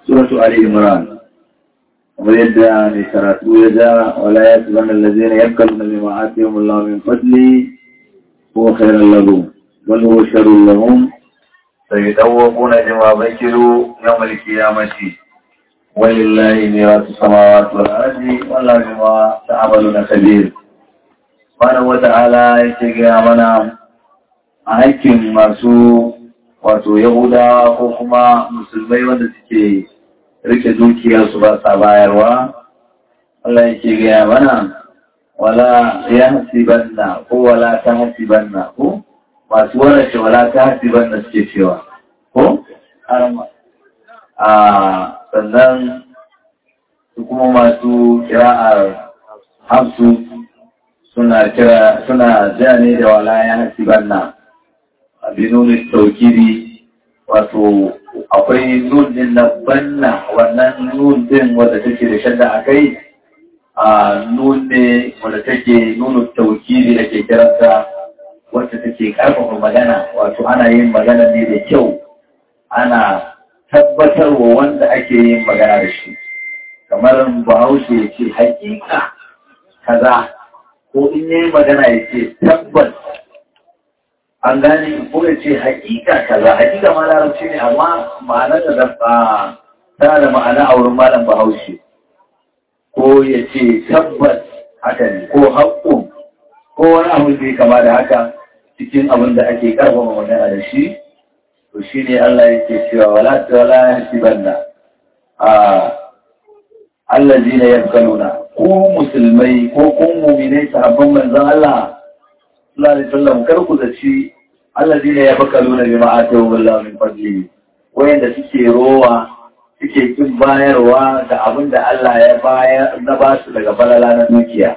suratu Ali Imran kamar yadda mai karatu ya ja wala ya tuban allazina yakaluna bima atihum Allah min fadli huwa khairan lahum bal huwa sharrun lahum sayadawquna bima bakiru yawm al-qiyamati walillahi mirasu samawati wal ardi wallahu bima ta'maluna kabir subhanahu wa ta'ala yake ga mana a hakkin masu wato yahudawa ko kuma musulmai wanda suke rike dukiyarsu ba sa bayarwa Allah yake gaya mana wala ya hasibanna ko wala ta hasibanna ko masu warace wala ta hasibanna suke cewa ko arama a sannan su kuma masu kira'ar hafsu suna kira suna ja ne da wala ya hasibanna abinuni taukiri wato akwai nun din na banna wannan nun din wadda take da shadda a kai a nun ne wadda take nunu taukiri da ke kiranta wacce take karfafa magana wato ana yin magana ne da kyau ana tabbatarwa wanda ake yin magana da shi kamar bahaushe ya ce hakika kaza ko in yi magana ya ce tabbas an gane ko ya ce hakika kaza hakika ma larabci ne amma ma'ana da dafa tana da ma'ana a wurin malam bahaushe ko ya ce tabbas haka ne ko haƙƙun ko wani abu da ya kama da haka cikin abin da ake karfafa magana da shi to shi ne Allah yake cewa wala wala yasibanna a allazina yabkaluna ko musulmai ko kun mu'minai sahabban manzon Allah sallallahu alaihi wasallam kar ku zaci allazina yabkaluna bima atahum Allah min fadli wayanda suke rowa suke kin bayarwa da abin da Allah ya bayar na ba su daga falala na dukiya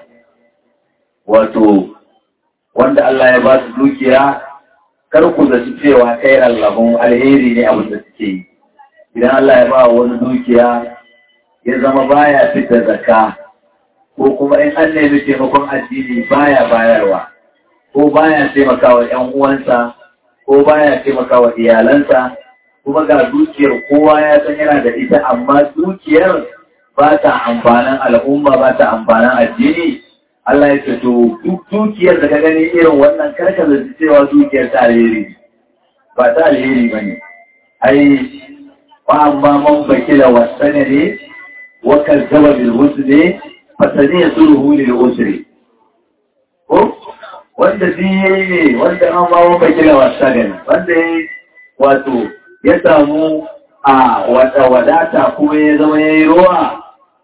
wato wanda Allah ya ba su dukiya kar ku zaci cewa kai Allahun alheri ne abin da suke yi idan Allah ya ba wani dukiya ya zama baya fitar zakka ko kuma in an nemi taimakon addini baya bayarwa ko baya taimakawa ‘yan uwansa, ko baya taimakawa iyalansa, kuma ga dukiyar kowa ya san yana da ita, amma dukiyar ba ta amfanin al'umma ba ta amfanin addini. Allah ya ce, to, duk dukiyar da ka gani irin wannan karka da cewa dukiyar ta alheri, ba ta alheri ba ne. Ai, ba amma man bakila wasa ne, wakar zaba bil ne, fasani ya sulhu lil usri. Ko? wanda biye ne wanda an ba maka kila wasa gani wanda ya wato ya samu a wata wadata kuma ya zama ya yi ruwa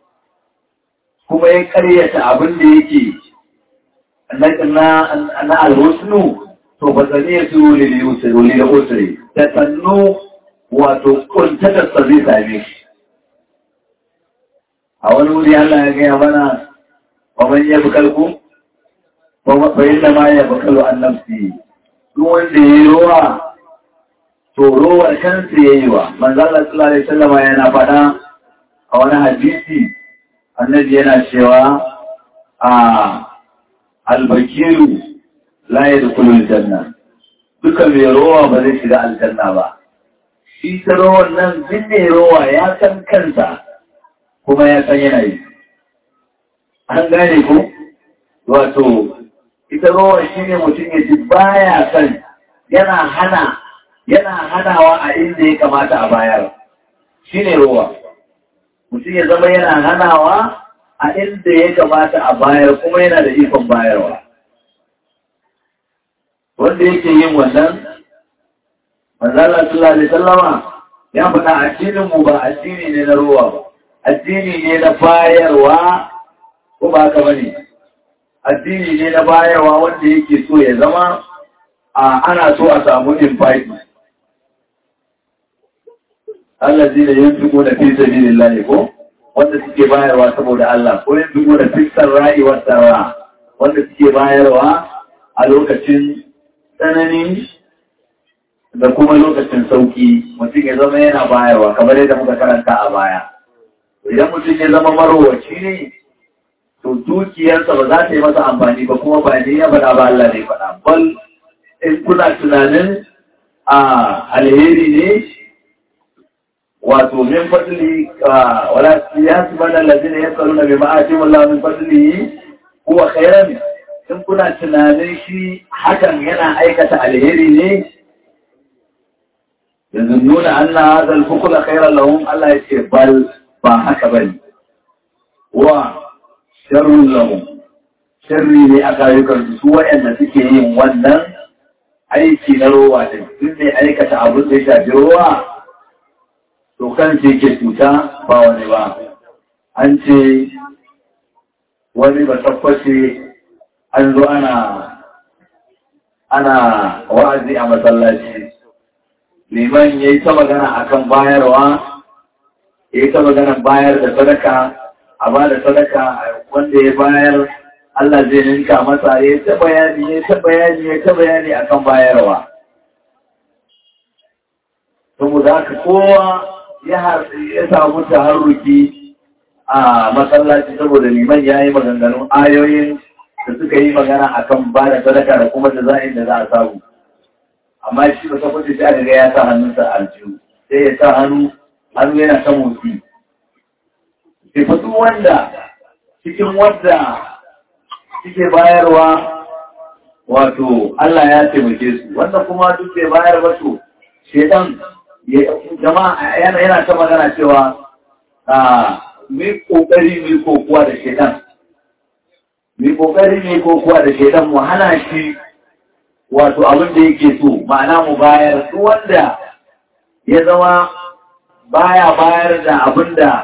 kuma ya karyata abin da yake na alhusnu to ba zane ya su lili da usri da sannu wato kuntatarsa zai same shi a wani wuri Allah ya gaya mana wa man yabi kalku bayan da ma ya bakalu an nafsi duk wanda ya yi rowa to rowar kansa ya yi wa manzala sallallahu alaihi wasallama yana faɗa a wani hadisi annabi yana cewa a albakiru la yadkhulu aljanna duka mai rowa ba zai shiga aljanna ba shi ta rowan nan duk mai rowa ya san kansa kuma ya san yanayi an gane ko wato ita rowa shi ne mutum ya ji baya son yana hana yana hanawa a inda ya kamata a bayar shi ne rowa mutum ya zama yana hanawa a inda ya kamata a bayar kuma yana da ikon bayarwa wanda yake yin wannan manzala sallallahu alaihi sallama ya faɗa addinin mu ba addini ne na rowa ba addini ne na bayarwa ko ba haka bane addini ne na bayarwa wanda yake so ya zama a ana so a samu invite Allah zai da yin fiko da fi sabilin lahi ko wanda suke bayarwa saboda Allah ko yin fiko da fiskar rayuwar tsara wanda suke bayarwa a lokacin tsanani da kuma lokacin sauki mutum ya zama yana bayarwa kamar yadda muka karanta a baya idan mutum ya zama marowaci ne to dukiyarsa ba za ta yi masa amfani ba kuma ba ne ya faɗa ba Allah ne faɗa bal in kuna tunanin a alheri ne wato min fadli wala yasban allazina yasaluna bima atim Allah min fadli huwa khairan in kuna tunanin shi hakan yana aikata alheri ne yanzu nuna anna hadha al-fukla khairan lahum Allah yace bal ba haka bane wa sharrun lahum sharri ne a kayukan su waɗanda suke yin wannan aiki na rowa da duk ne aikata abin da ya shafi rowa to kan ce ke cuta ba wani ba an ce wani ba tabbace an zo ana ana wa'azi a masallaci liman ya yi ta magana akan bayarwa ya yi ta magana bayar da sadaka a ba da sadaka wanda ya bayar Allah zai ninka masa ya ta bayani ya ta bayani ya ta bayani akan bayarwa. Saboda haka kowa ya samu taharruki a masallaci saboda liman ya yi maganganun ayoyin da suka yi magana akan ba da sadaka da kuma da za'in da za a samu. Amma shi ba tabbata sai aka ga ya sa hannunsa aljihu sai ya sa hannu hannu yana ta motsi. Sai fa duk wanda cikin wanda suke bayarwa wato Allah ya taimake su wanda kuma duk bai bayar ba to shedan jama'a yana yana ta magana cewa a mi kokari mi kokuwa da shedan mi kokari mi kokuwa da shedan mu hana shi wato abin da yake so ma'ana mu bayar duk wanda ya zama baya bayar da abin da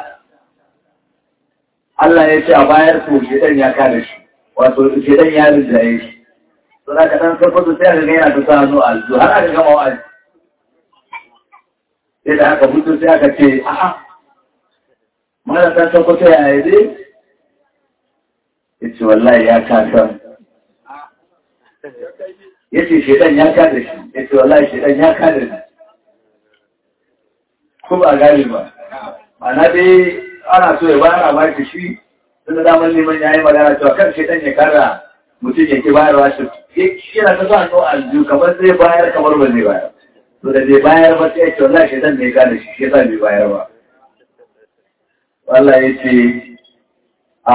Allah ya ce a bayar to shedan ya kada shi wato shedan ya rinjaye shi to da ka dan farko sai aka ga yana ta sa hannu alzu har aka gama wa'azi sai da aka fito sai aka ce a'a mana dan farko sai ya yi dai yace wallahi ya kasa yace shedan ya kada shi yace wallahi shedan ya kada shi ko ba gani ba ana dai ana so ya bayar a baki shi tunda damar neman ya yi magana cewa kan shedan ya kara mutum ya ki bayarwa shi shi yana ta sa hannu aljihu kamar zai bayar kamar ba zai bayar to da zai bayar ba sai ya ce wallahi shedan ne ya kada shi shi yasa bai bayar ba Allah ya ce a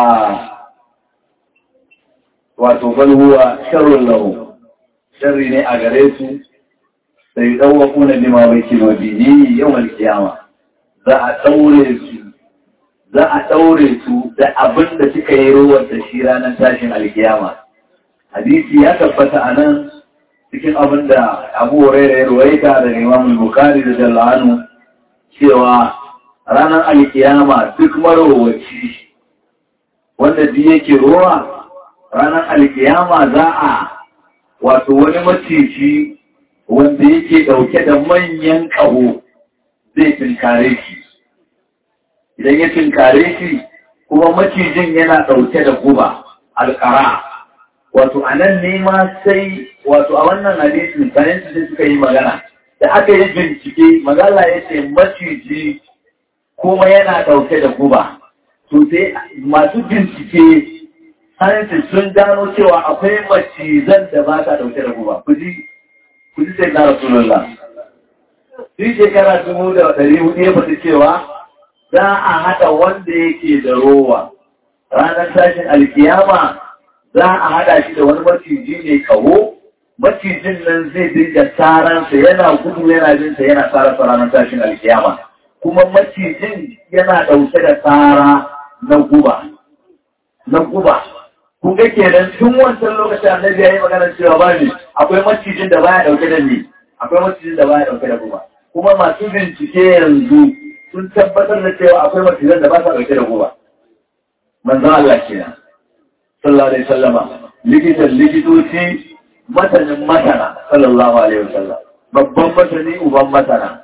wato balhuwa sharrun lahu sharri ne a gare su sai ɗauwaku na lima bai kilo biyi yawan kiyama za a ɗaure su za a ɗaure su da abin da suka yi ruwan da shi ranar tashin alkiyama hadisi ya tabbata a nan cikin abin da abu huraira ya ruwaita daga imam bukari da jallanu cewa ranar alkiyama duk marowaci wanda duk yake ruwa ranar alkiyama za a wato wani maciji wanda yake ɗauke da manyan ƙaho zai tinkare shi idan ya tinkare shi kuma macijin yana ɗauke da guba alƙara wato a nan ne ma sai wato a wannan hadisin sayan sai suka yi magana da aka yi bincike magana ya ce maciji kuma yana ɗauke da guba to sai masu bincike sayansu sun gano cewa akwai macizan da ba ta ɗauke da guba kuji kuji sai na rasulullah shi shekara dubu da ɗari hudu ya fata cewa za a haɗa wanda yake da rowa ranar tashin alkiyama za a haɗa shi da wani maciji ne kawo macijin nan zai dinga tsaransa yana gudu yana jinsa yana tsararsa ranar tashin alkiyama kuma macijin yana ɗauke da tsara na guba na guba kun ga kenan tun wancan lokacin annabi ya yi magana cewa ba ne akwai macijin da baya ɗauke da ni akwai macijin da baya ɗauke da guba kuma masu bincike yanzu sun tabbatar da cewa akwai macizan da ba sa ɗauke da guba. Manzan Allah kenan. Sallallahu Alaihi Wasallama. Likitan likitoci matanin matana. Sallallahu Alaihi Wasallam. Babban matani uban matana.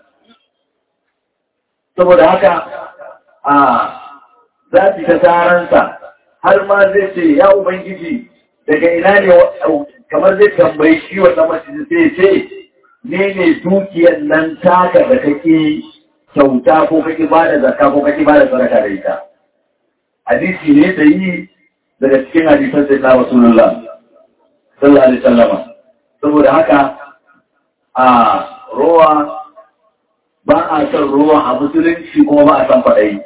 Saboda haka a za su ta taransa har ma zai ce ya Ubangiji daga ina ne kamar zai tambayi shi wannan macizin sai ce ne ne dukiyar nan taka da kake kyauta ko kake ba da zakka ko kake ba da sadaka da ita hadisi ne da yi daga cikin hadisan sai na rasulullah sallallahu alaihi wasallama saboda haka a rowa ba a son ruwa a musulunci kuma ba a son kwaɗayi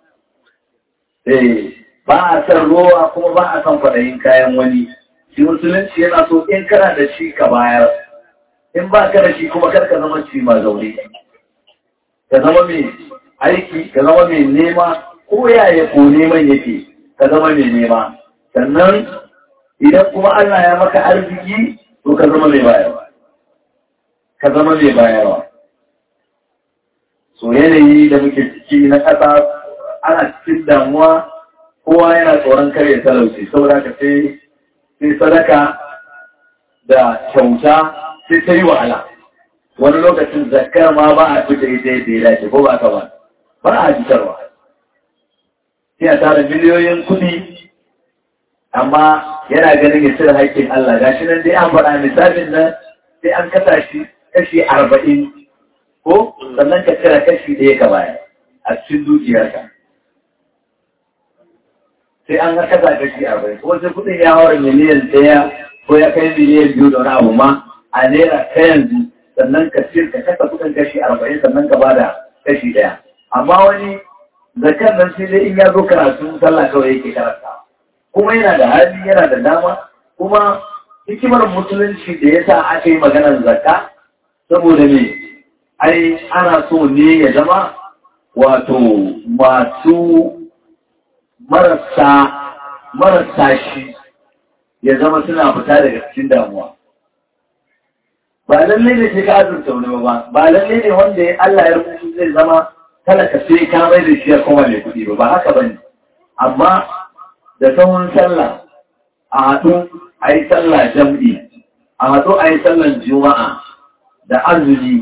eh ba a son ruwa kuma ba a son kwaɗayin kayan wani shi musulunci yana so in kana da shi ka bayar in ba ka da shi kuma kar ka zama ci ma zaune ka zama mai aiki ka zama mai nema ko yaya ko neman yake ka zama mai nema sannan idan kuma Allah ya maka arziki to ka zama mai bayarwa ka zama mai bayarwa so yanayi da muke ciki na ƙasa ana cikin damuwa kowa yana tsoron kare talauci saboda ka sai sai sadaka da kyauta sai ta yi wahala wani lokacin zakar ma ba a fita ita yadda ya dace ko ba ka ba ba a fitarwa sai a tara miliyoyin kuɗi amma yana ganin ya cire haƙƙin Allah ga shi nan dai an faɗa misalin nan sai an kasa shi kashi arba'in ko sannan ka cire kashi ɗaya ka baya a cikin dukiyarka sai an ga kasa kashi arba'in ko sai kuɗin ya haura miliyan ɗaya ko ya kai miliyan biyu da wani abu ma a naira ta yanzu sannan ka cire ka kasa kuɗin kashi arba'in sannan ka bada kashi ɗaya amma wani zakar nan sai dai in ya zo karatu sallah kawai yake karanta kuma yana da hali yana da dama kuma hikimar musulunci da ya sa aka yi maganar zakka saboda me ai ana so ne ya zama wato masu marasa marasa shi ya zama suna fita daga cikin damuwa ba lalle ne sai ka azurta wani ba ba lalle ne wanda ya Allah ya rubuta zai zama talaka sai ka mai da shi ya koma mai kuɗi ba ba haka bane amma da sahun sallah a haɗu a yi sallah jam'i a haɗu a yi sallan juma'a da azumi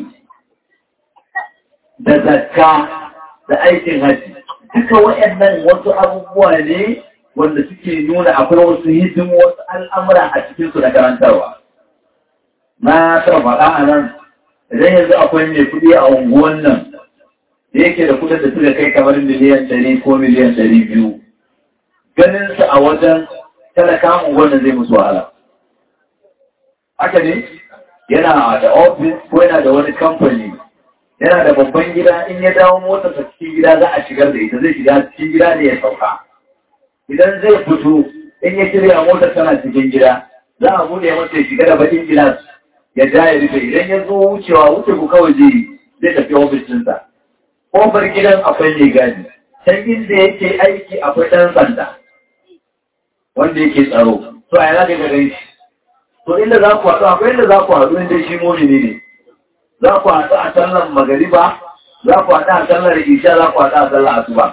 da zakka da aikin haji duka waɗannan wasu abubuwa ne wanda suke nuna akwai wasu hidin wasu al'amura a cikinsu da karantarwa na taɓa faɗa a nan idan yanzu akwai mai kuɗi a unguwan nan da yake da kuɗin da suka kai kamar miliyan ɗari ko miliyan ɗari biyu ganinsu a wajen talaka unguwan zai musu wahala haka ne yana da ofis ko yana da wani kamfani yana da babban gida in ya dawo motar ta cikin gida za a shigar da ita zai shiga cikin gida ne ya sauka idan zai fito in ya shirya motar tana cikin gida za a bude masa ya shiga da bakin gilas ya ja ya rufe idan ya zo wucewa wuce ku kawai zai zai tafi ofis ɗinsa kofar gidan akwai mai gadi can inda yake aiki akwai ɗan sanda wanda yake tsaro to a yana ga gare shi to inda za ku haɗu akwai inda za ku haɗu inda shi momini ne za ku haɗu a sallar magariba za ku haɗu a sallar isha za ku haɗu a sallar asuba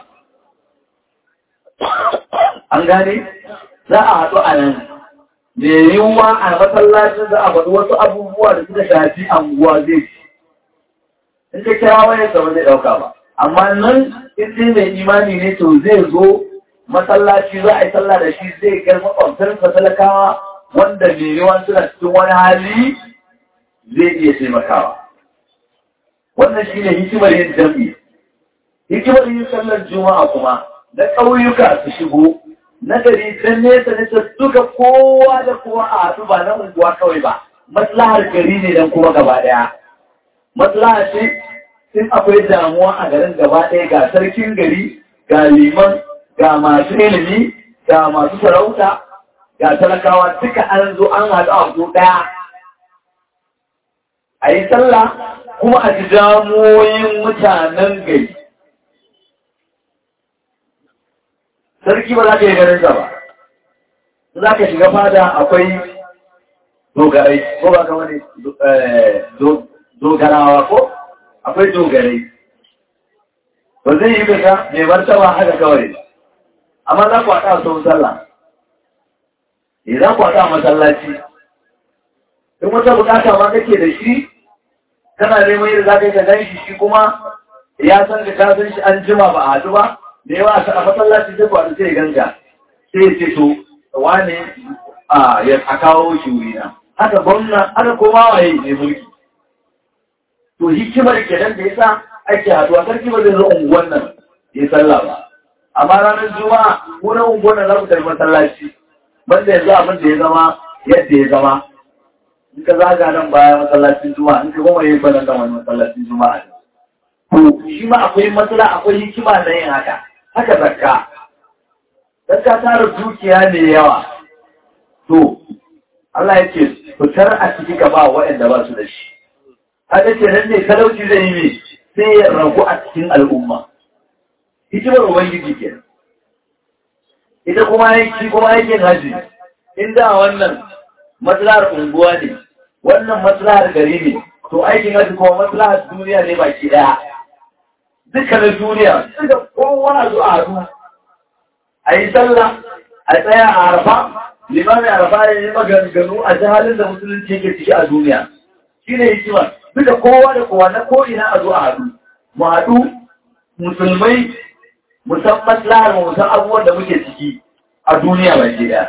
an gane za a haɗu a nan da yiwuwa a masallacin za a faɗi wasu abubuwa da suka shafi anguwa zai ci in ka kira wani sa zai ɗauka ba amma nan in dai mai imani ne to zai zo masallaci za a yi sallah da shi zai kai makwabtarsa talakawa wanda mai yiwuwa suna cikin wani hali zai iya taimakawa wannan shi ne hikimar yin jam'i hikimar yin sallar juma'a kuma na ƙauyuka su shigo na gari don nesa nesa duka kowa da kowa a haɗu ba na unguwa kawai ba maslahar gari ne don kuma gaba ɗaya maslaha ce in akwai damuwa a garin gaba ɗaya ga sarkin gari ga liman ga masu ilimi ga masu sarauta ga talakawa duka an zo an haɗu a ku ɗaya a yi sallah kuma a ji damoyin mutanen gari sarki ba za ka yi ganin ba za ka shiga fada akwai dogarai ko ba ka wani dogarawa ko akwai dogarai ba zai yi gaga mai martaba haka kawai amma za ku haɗa a sau sallah e za ku haɗa a masallaci in wata bukata ma kake da shi kana neman yadda za ka yi ka gan shi shi kuma ya san da ka san shi an jima ba a haɗu ba da yawa a masallaci sai kwanu sai ganga sai ce to wane a kawo shi wurina haka gwamna haka koma waye ne mulki to hikimar kenan da yasa ake haduwa sarki ba zai zo unguwan nan ya sallah ba amma ranar juma'a ko na unguwan nan za ku tafi masallaci banda yanzu abin da ya zama yadda ya zama in ka zaga nan baya masallacin juma'a in ka goma yin kwanan nan wani masallacin juma'a ne to shi ma akwai matsala akwai hikima na yin haka haka zakka zakka tara dukiya ne yawa to Allah ya ce fitar a ciki ka ba waɗanda ba su da shi haka ce nan ne talauci zai yi ne sai ya ragu a cikin al'umma hikimar ubangiji ke ita kuma yanki kuma aikin haji inda wannan matsalar unguwa ne wannan matsalar gari ne to aikin haji kuma matsalar duniya ne baki daya dukkanin duniya suka kowa zuwa hadu a yi sallah a tsaya a arfa limamin arfa ya yi maganganu a jihalin da musulunci yake ciki a duniya shi ne hikima duka kowa da kowa na ko'ina a zuwa hadu mu haɗu musulmai musamman lahar musan abubuwan da muke ciki a duniya baki daya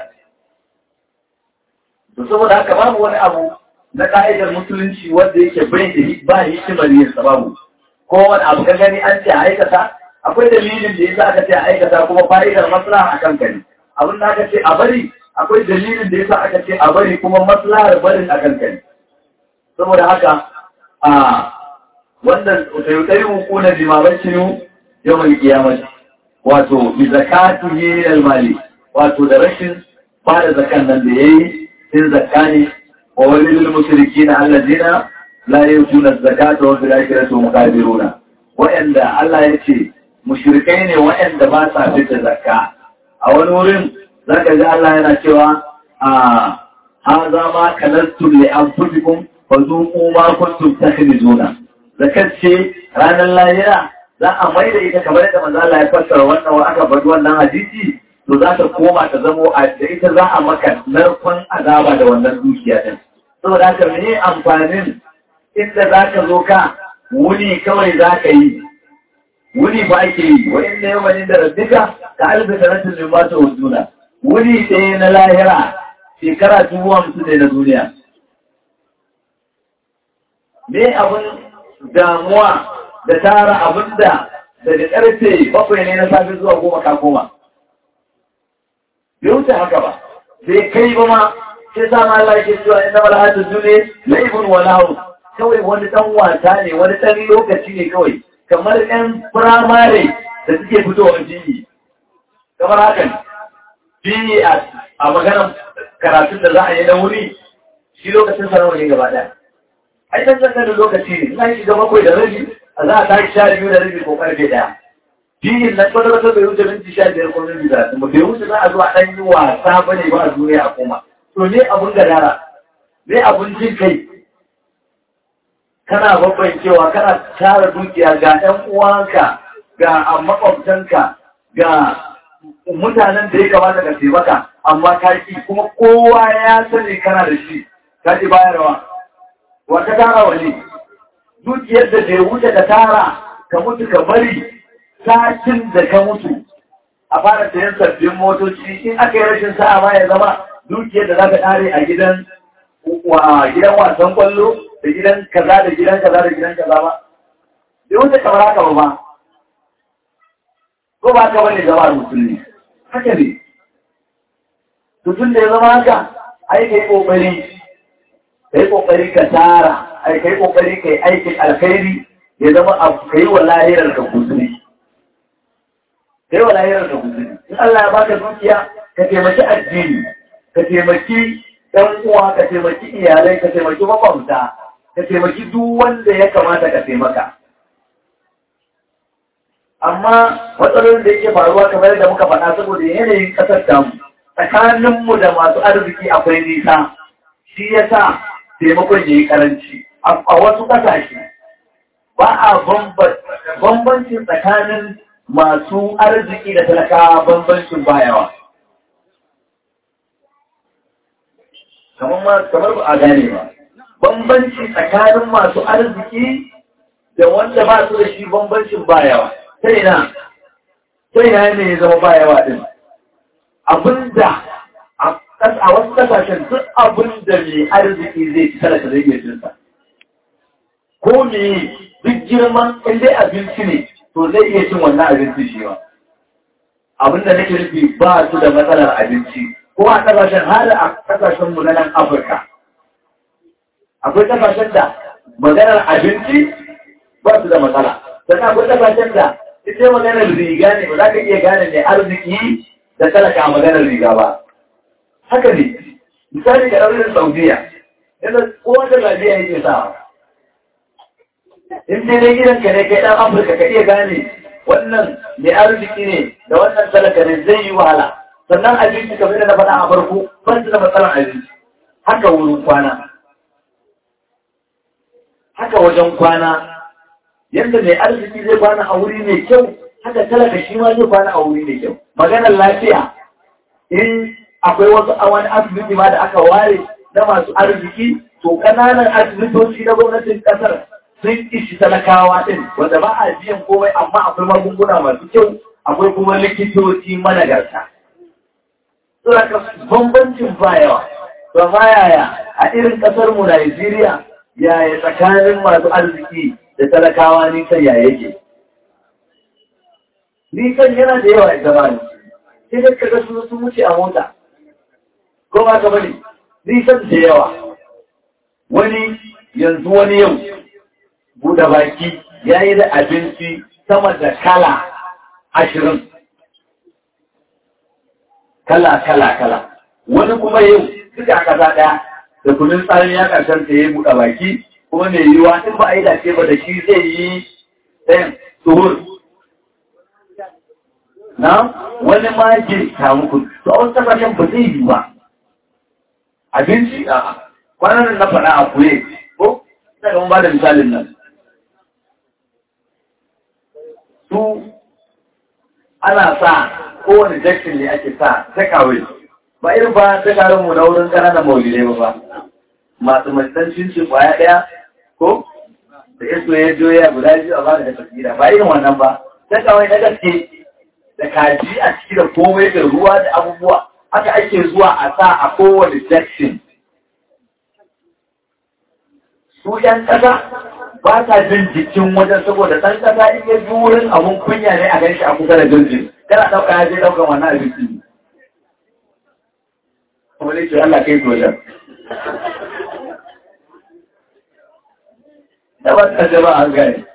to saboda haka babu wani abu na ka'idar musulunci wanda yake bai da ba hikimar yin sababu ko wani abu ka gani an ce a aikata akwai dalilin da yasa aka ce a aikata kuma fa'idar maslaha a kanka ne abin da aka ce a bari akwai dalilin da yasa aka ce a bari kuma maslahar barin a kanka ne saboda haka a wannan sayutari hukuna limaman cinu yau mai kiyamati wato bi zakatihi al-mali wato da rashin ba da zakan nan da yayi in zakka ne wa walil mushrikina allazina la yutuna zakata wa bil akhirati hum kafiruna wa'anda Allah ya ce mushrikai ne wa'anda ba sa fita zakka a wani wurin zaka ga Allah yana cewa a hadha ma kanastum li anfusikum fa zuqu ma kuntum takhrizuna zakat ce ranar lahira za a mai da ita kamar yadda manzo Allah ya fassara wannan wa aka faɗi wannan hadisi to za ta koma ta zamo a da ita za a maka narkon azaba da wannan dukiya din saboda haka mene amfanin inda za ka zo ka wuni kawai za ka yi wuni ba ake yi wa inda yau wani da rabbika ka alfi sanatin min ba ta hujjuna wuni ɗaya na lahira shekara dubu hamsin ne na duniya me abin damuwa da tara abin da daga ƙarfe bakwai ne na safe zuwa goma ka koma bai wuce haka ba sai kai ba ma sai sa ma Allah ke cewa inna wal hadu dune laibun wa lahu kawai wani dan wasa ne wani dan lokaci ne kawai kamar ɗan firamare da suke fitowa jini kamar haka jini a maganar karatun da za a yi na wuri shi lokacin sanawa ne gaba ɗaya ai dan zan da lokaci ne ina shiga bakwai da rabi a za a tashi sha biyu da rabi ko karfe ɗaya jinin na kwata-kwata bai wuce minti sha biyar ko minti talatin ba bai wuce za a zuwa ɗan yi wasa ba ne ba a duniya a koma to ne abun gadara ne abun jin kai kana babbancewa kana tara dukiya ga ɗan uwanka ga makwabtanka ga mutanen da ya kamata ka taimaka amma ka ki kuma kowa ya sani kana da shi ka ki bayarwa wa ka tara wani dukiyar da bai wuce ka tara ka mutu ka bari satin da ka mutu a fara sayan sabbin motoci in aka yi rashin sa'a ma ya zama dukiyar da za ka ƙare a gidan gidan wasan kwallo da gidan kaza da gidan kaza da gidan kaza ba bai wuce kamar haka ba ko ba ka bane zama musulmi haka ne tutun da ya zama haka ai ka yi ƙoƙari ka yi ƙoƙari ka tara ai ka yi ƙoƙari ka yi aikin alkhairi ya zama ka yi wa lahirar ka kusuri kai wa lahirar da guzuri in Allah ya baka dukiya ka taimaki addini ka taimaki ɗan uwa ka taimaki iyalai ka taimaki makwabta ka taimaki duk wanda ya kamata ka taimaka amma matsalolin da yake faruwa kamar da muka faɗa saboda yanayin ƙasar tamu tsakaninmu da masu arziki akwai nisa shi ya sa taimakon ya yi ƙaranci a wasu ƙasashe ba a bambancin tsakanin masu arziki da talakawa bambancin bayawa. Kamar ba a gane ba, bambanci tsakanin masu arziki da wanda ba su da shi bambancin bayawa. Sai na, sai na ne ya zama bayawa ɗin. Abinda a wasu kasashen duk abinda mai arziki zai ci talaka zai iya cinsa. Ko me duk girman inda abinci ne, to zai iya cin wannan abinci shi ba. Abin da nake nufi ba su da matsalar abinci, ko a ƙasashen har a ƙasashen mu na nan Afirka. Akwai ƙasashen da maganar abinci ba su da matsala. sannan akwai kasashen da ita maganar riga ne ba za ka iya gane mai arziki da talaka a maganar riga ba haka ne misali ga ɗaurin saudiya yadda kowa da lafiya yake sa in dai dai gidanka ne kai ɗan afirka ka iya gane wannan mai arziki ne da wannan talaka ne zai yi wahala sannan abinci kamar da na faɗa a farko ban su da matsalar abinci haka wurin kwana haka wajen kwana yadda mai arziki zai kwana a wuri mai kyau haka talaka shi ma zai kwana a wuri mai kyau maganar lafiya in akwai wasu a wani asibiti ma da aka ware na masu arziki to ƙananan asibitoci na gwamnatin ƙasar sun ishi talakawa ɗin wanda ba a biyan komai amma akwai magunguna masu kyau akwai kuma likitoci managarta. Suna ka bambancin ba yawa, ba ma yaya a irin ƙasar mu Najeriya yaya tsakanin masu arziki da talakawa nisan ya yake. Nisan yana da yawa a zama ne, sai da kaga su sun wuce a mota. Ko ba ka bane, nisan da yawa. Wani yanzu wani yau buɗe baki ya yi da abinci sama da kala ashirin. Kala, kala, kala. Wani kuma yau duka a ƙasa ɗaya da kunin tsarin ya ƙarshen ta yi buɗe baki kuma mai yiwuwa in ba a yi dace ba da shi zai yi ɗayan tuhur. Na wani ma girka muku, to a wasu ƙasashen ba zai yi ba. Abinci a kwanan na faɗa a kuye, ko? Ina ga mun ba da misalin nan. su ana sa kowane jakin ne ake sa takawai ba irin ba takawai mu na wurin ƙananan maulidai ba ba masu matsancin shi kwaya ɗaya ko da ya soya joya guda biyu a bada da tafira ba irin wannan ba takawai na gaske da kaji a ciki da komai da ruwa da abubuwa haka ake zuwa a sa a kowane jakin su ‘yan ƙasa ba sa jin jikin wajen saboda ɗan ƙasa in ya ji wurin abun kunya ne a ganshi a kusa da jirgin kana ɗauka ya je ɗaukan wannan abinci kuma ne ce Allah kai wajen da ba ta jaba an gane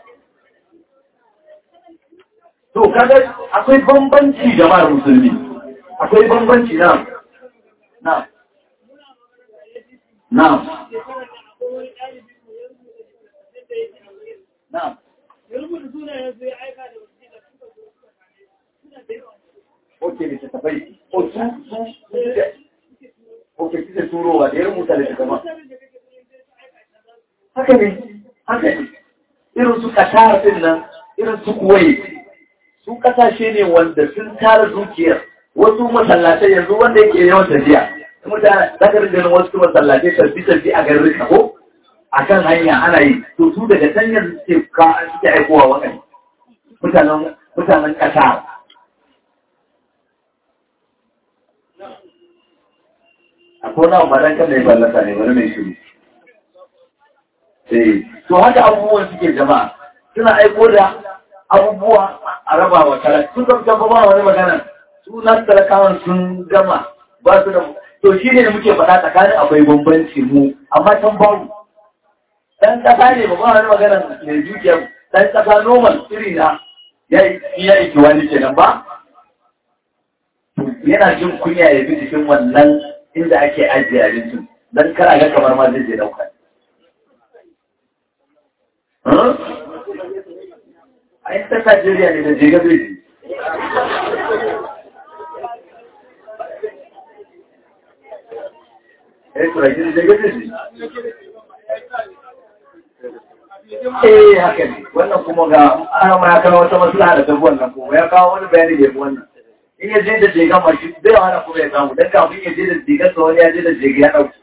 to kaga akwai bambanci jama'ar musulmi akwai bambanci na na na Na'am. Oke da tafai. O su su Oke kike turowa da ya rubuta da kama. Haka ne, haka ne. Irin su Qatar din nan, irin su Kuwait. Su kasashe ne wanda sun tara dukiyar wasu masallatai yanzu wanda yake yawan tafiya. Mutane, zaka ringa wasu masallatai tarbi-tarbi a garin ko? a kan hanya ana yi to su daga sanyar suke ka suke aikowa waɗanda mutanen mutanen ƙasa akwai na umaran kan da ya fallasa ne wani mai shiru eh to haka abubuwan suke jama'a suna aiko da abubuwa a raba wa talaka sun zama ba wani magana su na talakawan sun gama ba su da to shi ne da muke faɗa tsakanin akwai bambanci mu amma can babu dan kasa ne ba wani magana mai dukiya dan kasa normal iri na ya yi kiwani kenan ba yana jin kunya ya bi jikin wannan inda ake ajiye abincin dan kara ga kamar ma zai je dauka a yi ta Najeriya ne da jega zai ji Eh, turaki da jega zai ji. eh haka ne wannan kuma ga ana ma ya kawo wata maslaha da tafi wannan kuma ya kawo wani bayani da yafi wannan in ya je da jegan mashi zai wani kuma ya samu don kafin ya je da jegan sa wani ya je da jega ya ɗauki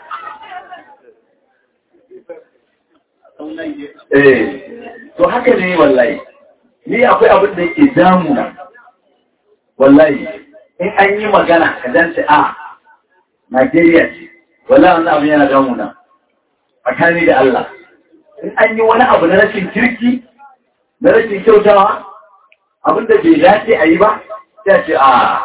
eh to haka ne wallahi ni akwai abin da yake damuna wallahi in an yi magana ka dance a Najeriya ce wallahi wannan abin yana damuna tsakani da Allah in an yi wani abu na rashin kirki na rashin kyautawa abinda bai dace a yi ba sai ce a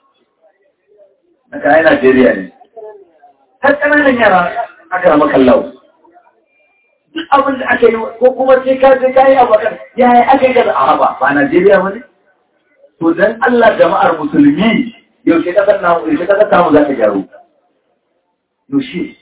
na kayan Najeriya ne har ƙananan yara aka rama kallau duk abin da aka yi ko kuma sai ka sai ka yi abu kan ya yi aka yi kaza a ba ba Najeriya ba ne to dan Allah jama'ar musulmi yaushe kasar namu yaushe kasar namu za ta gyaru yaushe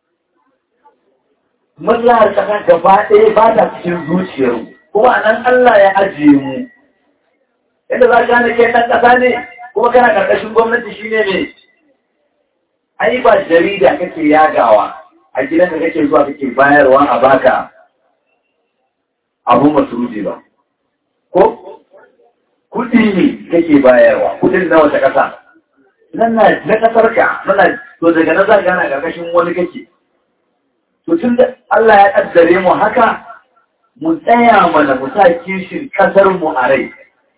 maslahar kasa gaba ɗaya ba ta cikin zuciyar kuma nan Allah ya ajiye mu inda za ka gane kai ɗan ƙasa ne kuma kana ƙarƙashin gwamnati shine ne ai ba jarida kake yagawa a gidan da kake zuwa kake bayarwa a baka abu masruji ba ko kudi ne kake bayarwa kudin na wata ƙasa nan na na ƙasar ka muna to daga nan za ka gana ƙarƙashin wani kake to tun da Allah ya ƙaddare mu haka mu tsaya mana mu sa kishin ƙasar mu a rai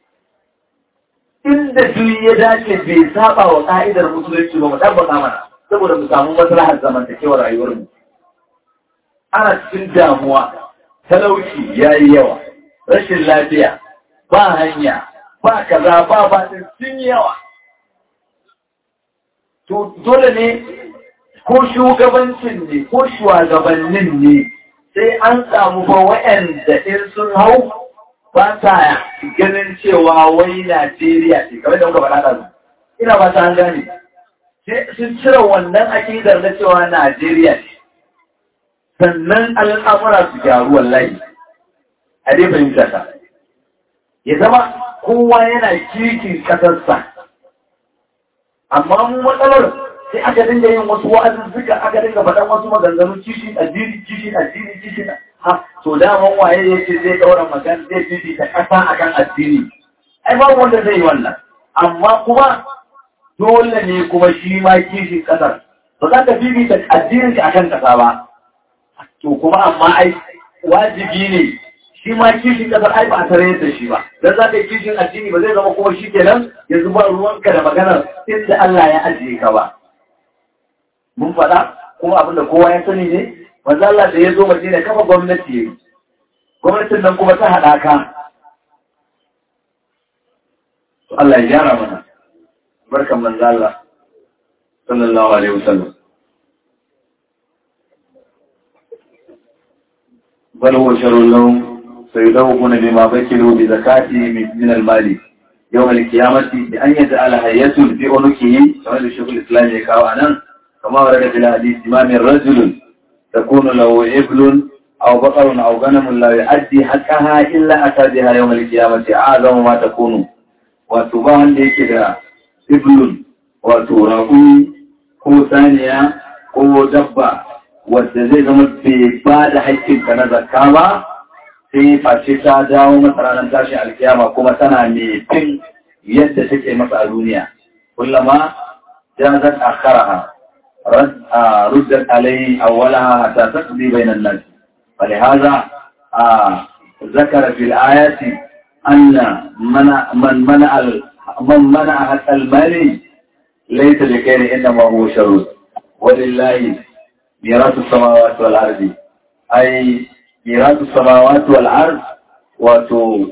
inda duk ya dace bai saba wa ka'idar musulunci ba mu tabbata mana saboda mu samu maslahar zamantakewar rayuwar mu ana cikin damuwa talauci yayi yawa rashin lafiya ba hanya ba kaza ba ba sun yawa to dole ne ko shugabancin ne ko shugabannin ne sai an samu fa wa'anda in sun hau ba ta ganin cewa wai Najeriya ce, kamar da muka faɗa da su. Ina ba ta an gane. Sun cire wannan akidar na cewa Najeriya ce. Sannan al'amura su gyaru wallahi. A dai fahimta ta. Ya zama kowa yana kirkin ƙasarsa. Amma mu matsalar sai aka dinga yin wasu wa'azuzzuka aka dinga faɗan wasu maganganu kishin addini kishin addini kishin ha to daman waye yake zai ɗaura magana zai fifita ƙasa akan addini ai babu wanda zai yi wannan amma kuma dole ne kuma shi ma kishin ƙasar ba za ka fifita addinin ka akan ƙasa ba to kuma amma ai wajibi ne shi ma kishin ƙasar ai ba a tare da shi ba dan za ka yi kishin addini ba zai zama kuma shi kenan yanzu ba ruwanka da maganar inda Allah ya ajiye ka ba mun faɗa kuma abin da kowa ya sani ne manzo Allah da ya zo Madina kafa gwamnati yayi gwamnatin nan kuma ta haɗaka to Allah ya gyara mana barkan manzo Allah sallallahu alaihi wasallam bal huwa sharrun lahum sayudawquna bima bakilu bi zakati min al-mali يوم القيامة بأن يجعل هيئة في عنقه كما الشيخ الإسلام يكاو عنه كما ورد في الحديث ما من رجل تكون له إبل أو بقر أو غنم لا يؤدي حقها إلا أتى بها يوم القيامة أعظم ما تكون وتبان لك دا إبل وتراقي ko saniya ko dabba wadda zai zama bai ba da haƙƙinka na zakka ba sai face ta dawo masa ranar tashin alkiyama kuma tana mai fin yadda take masa a duniya kullama jazat akharaha ردت عليه أولها حتى تقضي بين الناس فلهذا ذكر في الآيات أن منع من منع من منع حتى المال ليس لخير إنما هو شر ولله ميراث السماوات والأرض أي ميراث السماوات والأرض وتو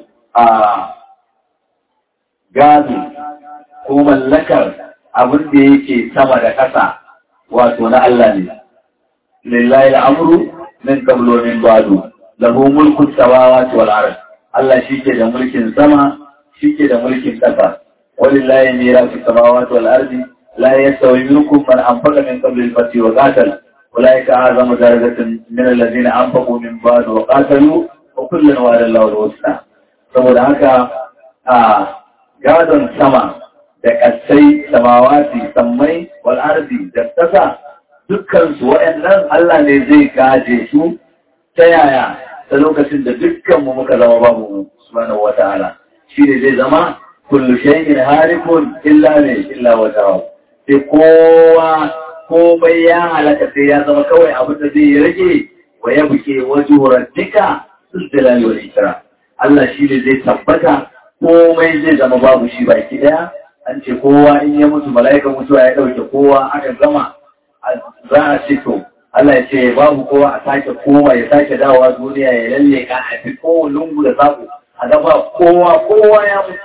gado ko mallakar abin da yake sama da ƙasa wato na Allah ne. Lillahi al'amuru min kablo min bado, lahu mulkun samawati wal ard. Allah shi ke da mulkin sama, shi ke da mulkin ƙasa. Walillahi mirasu samawati wal ardi la yastawi minkum man anfaqa min qabli al-fath wa qatal. Ulaika a'zamu darajatan min alladhina anfaqu min ba'd wa qatalu wa kullun wa'ada Allahu al-husna. Saboda haka a gadon sama da ƙasai samawati sammai wal ardi da ƙasa dukkansu waɗannan Allah ne zai gaje su ta yaya ta lokacin da dukkanmu muka zama babu mu subhanahu wata'ala shi ne zai zama kullu shay'in harikun illa ne illa wajhahu sai kowa komai ya halaka sai ya zama kawai abin da zai rage wa ya buke wajhu rabbika sul jalali wal ikram Allah shi ne zai tabbata komai zai zama babu shi baki daya an ce kowa in ya mutu mala'ikan mutuwa ya ɗauke kowa aka gama za a ce to Allah ya ce babu kowa a sake kowa ya sake dawowa duniya ya lalle ka a fi kowa lungu da sako a gaba kowa kowa ya mutu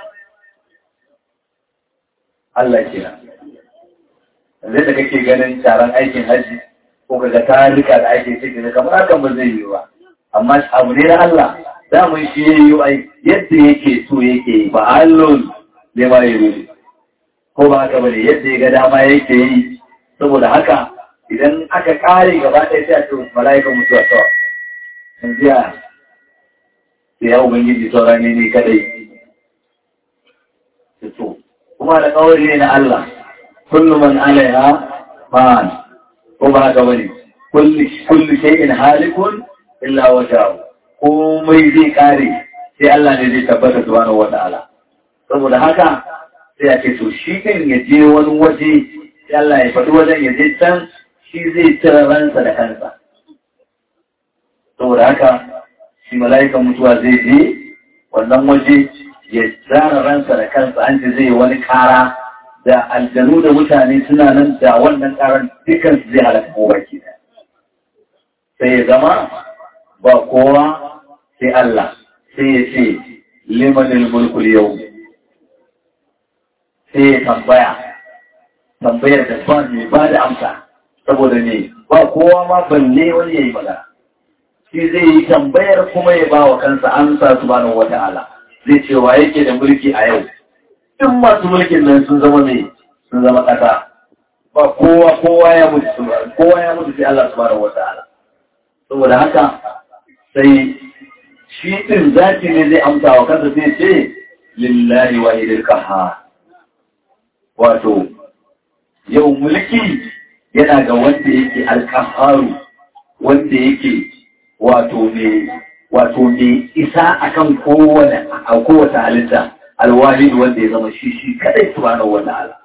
Allah ke nan zai da kake ganin taron aikin hajji ko kaga tarika da ake ciki kamar hakan ba zai yi ba amma abu ne na Allah damun shi ya yi ai yadda yake so yake ba allon ne ma ya yi ko ba haka bane yadda ya ga dama yake yi saboda haka idan aka kare gaba ɗaya sai a ce mala'ikan mutuwa kawai yanzu ya sai ya ubangiji sauran ne ne kadai to kuma da kawai ne na Allah kullum man alaiha ma'an ko ba haka bane kullu shay'in halikun illa wajhahu komai zai kare sai Allah ne zai tabbata subhanahu wata'ala saboda haka sai a ce to shi kan ya je wani waje sai Allah ya faɗi wajen ya je can shi zai cire ransa da kansa saboda haka shi mala'ikan mutuwa zai je wannan waje ya zara ransa da kansa an ce zai wani kara da aljanu da mutane suna nan da wannan karan dukansu zai halaka kowa ke sai ya zama ba kowa sai Allah sai ya ce limanin mulkul yau sai ya tambaya tambayar da ba mai ba da amsa saboda ne ba kowa ma balle wani ya yi magana shi zai yi tambayar kuma ya ba wa kansa amsa su ba wata ala zai ce wa yake da mulki a yau duk masu mulkin nan sun zama mai sun zama ƙasa ba kowa kowa ya mutu kowa ya mutu sai Allah subhanahu wa ta'ala saboda haka sai shi din zaki ne zai amsa wa kansa sai ce lillahi wahidil qahhar wato yau mulki yana ga wanda yake alqahharu wanda yake wato ne wato ne isa akan kowane a kowace halitta alwahid wanda ya zama shi shi kadai subhanahu wa ta'ala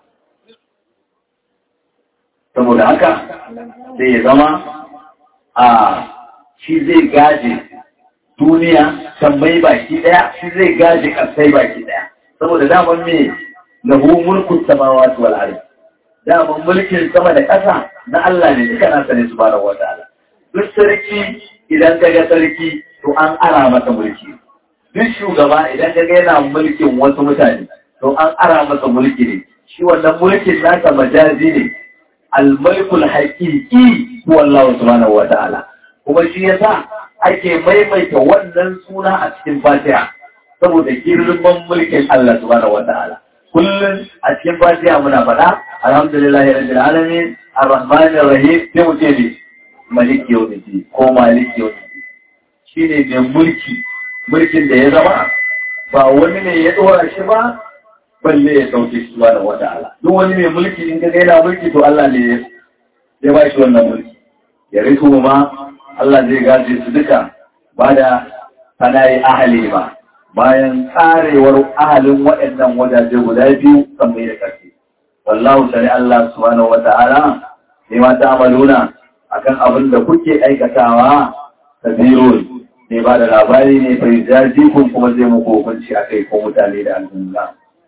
saboda haka sai ya zama a shi zai gaje duniya tambayi baki daya shi zai gaje kasai baki daya saboda daman me lahu mulkun samawati wal ardh daman mulkin sama da ƙasa na Allah ne duka nasa ne subhanahu wa ta'ala duk sarki idan ka ga sarki to an ara masa mulki duk shugaba idan ka ga yana mulkin wasu mutane to an ara masa mulki ne shi wannan mulkin nasa majazi ne al-mulkul haqiqi huwa Allah subhanahu wa ta'ala kuma shi yasa ake maimaita wannan suna a cikin Fatiha saboda girman mulkin Allah subhanahu wa ta'ala kullum a cikin Fatiha muna faɗa alhamdulillahi rabbil alamin arrahmanir rahim sai mu ce ne maliki yawmiddin ko maliki yawmiddin shine mai mulki mulkin da ya zama ba wani ne ya dora shi ba balle ya sauke shi ba da wata ala duk wani mai mulki in ka ga yana mulki to Allah ne ya ba shi wannan mulki ya rito ma Allah zai gaje su duka ba da sanayi ahali ba bayan tsarewar ahalin waɗannan wajaje guda biyu kan mai da ƙarfi wallahu sani Allah subhanahu wata'ala ne ma ta amaluna akan abin da kuke aikatawa kabirun ne ba da labari ne bai jaji kun kuma zai muku hukunci a kai ko mutane da al'umma.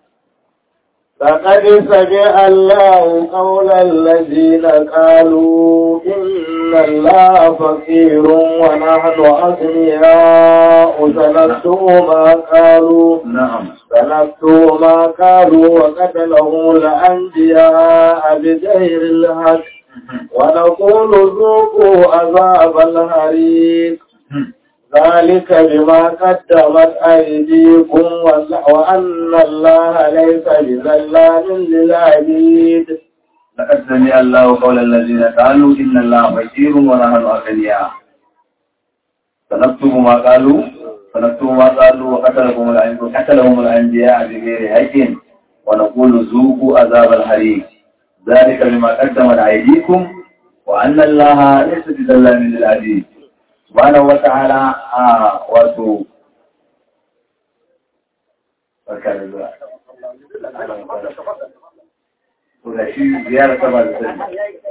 فقد سمع الله قول الذين قالوا إن الله فقير ونحن أغنياء سنكتب ما قالوا نعم سنكتب ما قالوا وقتلهم الأنبياء بغير الحق ونقول ذوقوا عذاب الحريق ذلك بما قدمت أيديكم وأن الله ليس بظلام للعبيد لقد سمع الله قول الذين قالوا إن الله فقير ونحن أغنياء سنكتب ما قالوا سنكتب ما قالوا وقتلهم الأنبياء قتلهم الأنبياء بغير حق ونقول ذوقوا عذاب الحريق ذلك بما قدمت أيديكم وأن الله ليس بظلام للعبيد subhanahu wa ta'ala a wato barka da zuwa to da shi ziyara ta ba da sani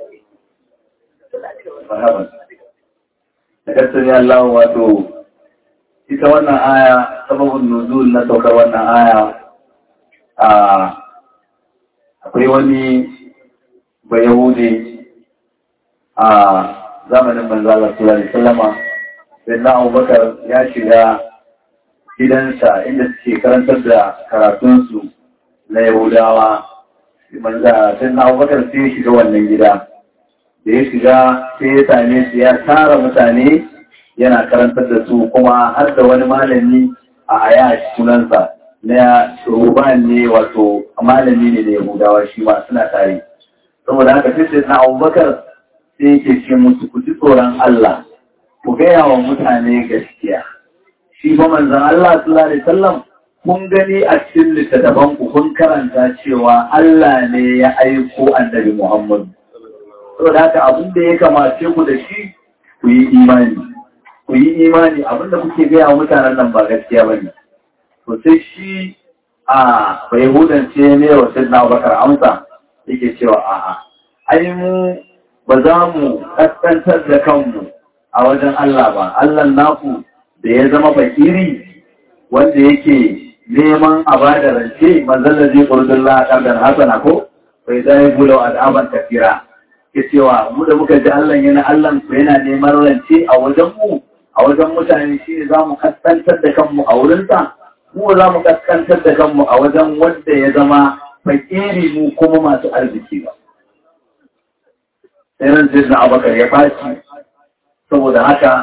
marhaban da kasar ya Allah wato ita wannan aya sababin nuzul na saukar wannan aya a akwai wani bayahude a zamanin manzala sallallahu alaihi wasallama sai na abubakar ya shiga gidansa inda suke karantar da karatunsu na yahudawa sai na abubakar sai ya shiga wannan gida da ya shiga sai ya same su ya tara mutane yana karantar da su kuma har da wani malami a aya sunansa na ruban ne wato malami ne da yahudawa shi ma suna tare saboda haka sai sai na abubakar sai yake ce musu ku ji tsoron Allah ku gaya wa mutane gaskiya shi fa manzon Allah sallallahu alaihi wasallam kun gani a cikin littattafan ku kun karanta cewa Allah ne ya aiko annabi Muhammad saboda haka abin da ya kamace ku da shi ku yi imani ku yi imani abin da kuke gaya wa mutanen nan ba gaskiya bane to sai shi a bai hudance ne wa sayyidina Abubakar amsa yake cewa a'a ai mu ba za mu kaskantar da kanmu a wajen Allah ba Allah naku da ya zama fakiri wanda yake neman a ba da rance manzon da zai ƙurdun la'aƙar hasana ko bai zai gulau al'aban tafira ke cewa mu da muka ji Allah yana Allah ku yana neman rance a wajen mu a wajen mutane shi ne za mu kaskantar da kanmu a wurinsa mu za mu kaskantar da kanmu a wajen wanda ya zama fakiri mu kuma masu arziki ba sai ran sai na abakar ya faci saboda haka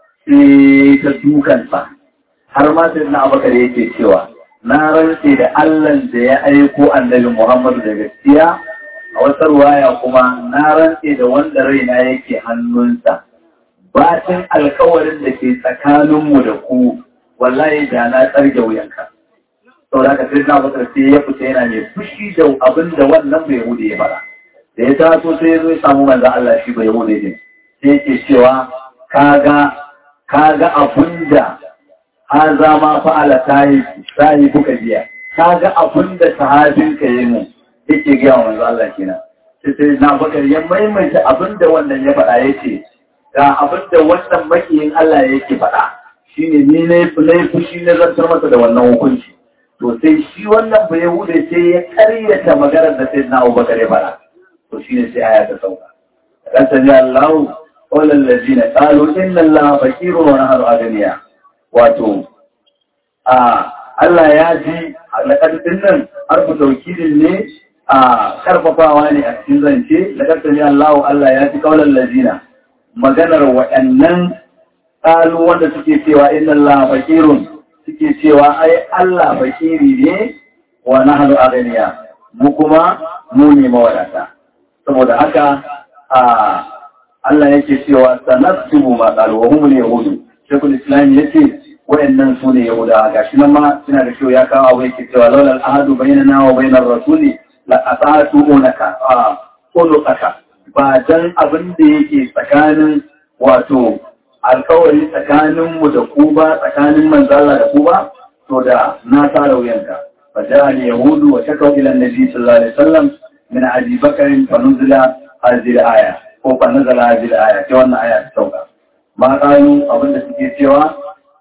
sai ta dukansa har ma sai na abakar yake cewa na rantse da Allah da ya aiko annabi Muhammadu da gaskiya a wata ruwaya kuma na rantse da wanda raina yake hannunsa batin alkawarin da ke tsakaninmu da ku wallahi da na tsarge wuyanka sau da sai na bakar sai ya fita yana mai fushi da abin da wannan bai hude ya fara da ya taso sai ya zo ya samu manzan Allah shi bai hude ne sai yake cewa kaga kaga abin da haza ma fa'ala sahi kuka biya kaga abin da sahabinka yi mu yake gaya wa manzo Allah kenan sai sai na bakar ya maimaita abin da wannan ya faɗa yake ga abin da wannan makiyin Allah yake faɗa shine ni ne fushi na zartar masa da wannan hukunci to sai shi wannan bai hude sai ya karyata maganar da sai na Abubakar ya faɗa to shine sai aya ta sauka kan sanya Allah qala allazina qalu inna Allah faqirun wa nahnu aghniya wato a Allah ya ji laƙar nan harfu taukidin ne a karfafawa ne a cikin zance laƙar sami Allah Allah ya ji kaular lazina maganar waɗannan ƙalu wanda suke cewa inna Allah fakirun suke cewa ai Allah fakiri ne wa nahnu aghniya mu kuma mu ne mawadata saboda haka a Allah yake cewa sanasibu ma qalu wa hum yahudu shekul islam yace wayannan su ne yahuda gashi nan ma suna da kyau ya kawo abu yake cewa laulal ahadu bainana wa bainar rasuli la ata'tu unaka a uluka ba dan abin da yake tsakanin wato alkawari tsakanin mu da ku ba tsakanin manzala da ku ba to da na tara wuyanka fa ja'a yahudu wa shakaw ila annabi sallallahu alaihi wasallam min abi bakr fa nuzila hadhihi aya ko fa nazala hadhihi aya ce wannan aya ta sauka ma kayu abin da suke cewa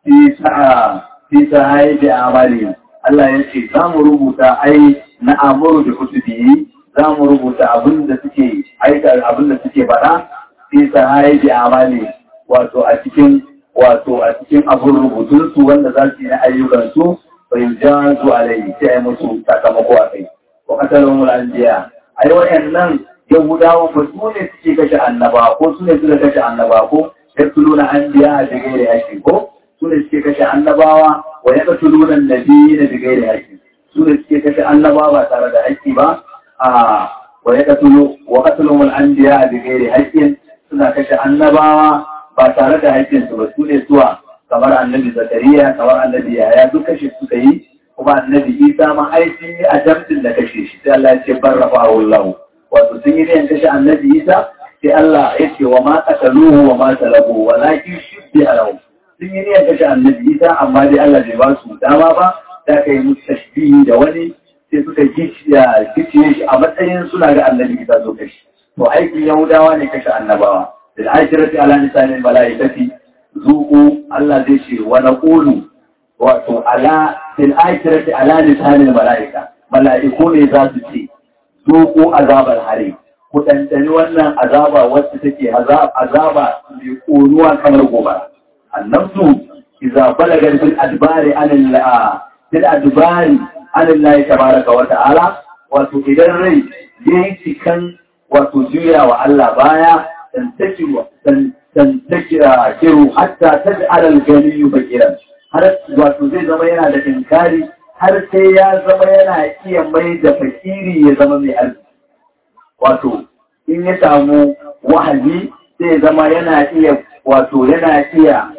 fi sa'ai da amali Allah ya ce za mu rubuta ai na amuru da kutubi za mu rubuta abin da suke aika abin da suke faɗa fi sa'ai da amali wato a cikin wato a cikin abin rubutun su wanda za su yi na ayyukan su bai ja su alai sai ai musu sakamako a kai wa kasalun mul'anjiya ai wayannan yahudawa ba su ne suke kashe annaba ko su ne suka kashe annaba ko yaktuluna anbiya da gairi haƙƙi ko su ne suke kashe annabawa wa ya kasu nunan nabi na bigai da haƙƙi su ne suke kashe annabawa ba tare da haƙƙi ba a wa ya kasu wa kasu nunan an biya a bigai da haƙƙin suna kashe annabawa ba tare da haƙƙin su ba su ne zuwa kamar annabi zakariya kamar annabi yaya duk kashe suka yi kuma annabi isa ma ai sun yi a jamfin da kashe shi sai Allah ya ce barrafa Allah wato sun yi ne kashe annabi isa sai Allah ya ce wa ma qataluhu wa ma talabu walakin shibbi alahu sun yi niyyar kashe annabi isa amma dai Allah bai ba su dama ba da ka yi musu tashbihi da wani sai suka gicciye shi a matsayin suna ga annabi isa zo kashi to aikin yahudawa ne kashe annabawa da aikirati ala lisanin mala'ikati zuku Allah zai ce wa naqulu wato ala fil aikirati ala lisanin mala'ika mala'iku ne za su ce zuku azabar hare ku ɗanɗani wannan azaba wacce take azaba mai ƙonuwa kamar gobara النفس إذا بلغت في الأدبار عن الله في الأدبار عن الله تبارك وتعالى وتقدر ري يأتي كان وتجير وعلى بايا تنتشر tantakiru hatta taj'al al-ghani faqiran har wato zai zama yana da inkari har sai ya zama yana iya mai da fakiri ya zama mai arziki wato in ya samu wahayi sai zama yana iya wato yana iya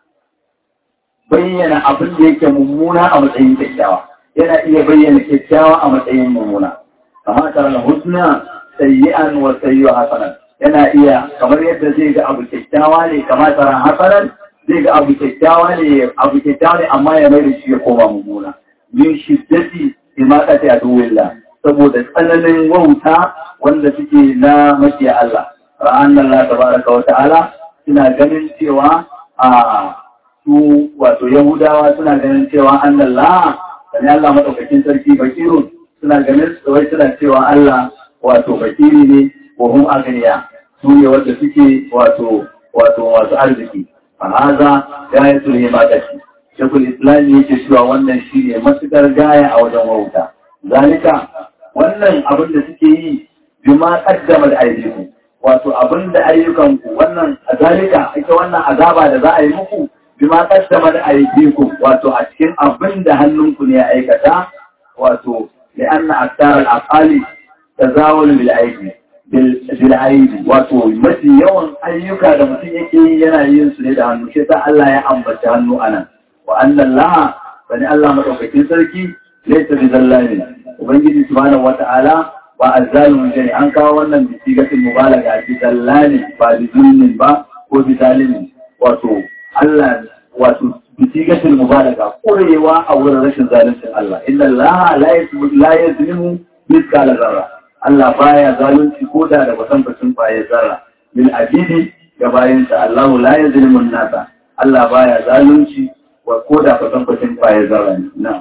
bayyana abin da yake mummuna a matsayin kyakkyawa yana iya bayyana kyakkyawa a matsayin mummuna kama tare da husna sayyi'an wa sayyi'u hasanan yana iya kamar yadda zai ga abu kyakkyawa ne kama tare hasanan zai ga abu kyakkyawa ne abu kyakkyawa ne amma ya mai da shi ya koma mummuna min shiddati imaqati aduwillah saboda tsananin wauta wanda suke na makiya Allah ra'an Allah tabaraka wa ta'ala suna ganin cewa a su wato Yahudawa suna ganin cewa annallah sani Allah madaukakin sarki bakirun suna ganin wai suna cewa Allah wato bakiri ne wa hum agniya su ne wanda suke wato wato masu arziki a haza gayatul himadati shekul islam yake cewa wannan shine matukar gaya a wajen wauta zalika wannan abin da suke yi bima qaddama da aydiku wato abin da ayyukan ku wannan zalika ita wannan azaba da za a yi muku bima qaddama da aydiku wato a cikin abin da hannunku ne ya aikata wato li'anna aktar al-aqali tazawul bil aidi bil aidi wato mafi yawan ayyuka da mutum yake yi yana yin su ne da hannu shi sa Allah ya ambaci hannu anan wa annan laha bani Allah madaukakin sarki laysa bi zallamin ubangiji subhanahu wata'ala ba azzalimin ne an kawo wannan bi sigatul mubalaga bi zallani ba bi zulmin ba ko bi zalimin wato Allah wato bi sigatul mubalaga kurewa a wurin rashin zaluncin Allah inna Allah la yazlimu mithqala zarra Allah baya zalunci ko da da kwatankwacin kwaye zarra bil abidi ga bayansa Allah la yazlimu nasa Allah baya zalunci wa ko da kwatankwacin kwaye zarra ne na'am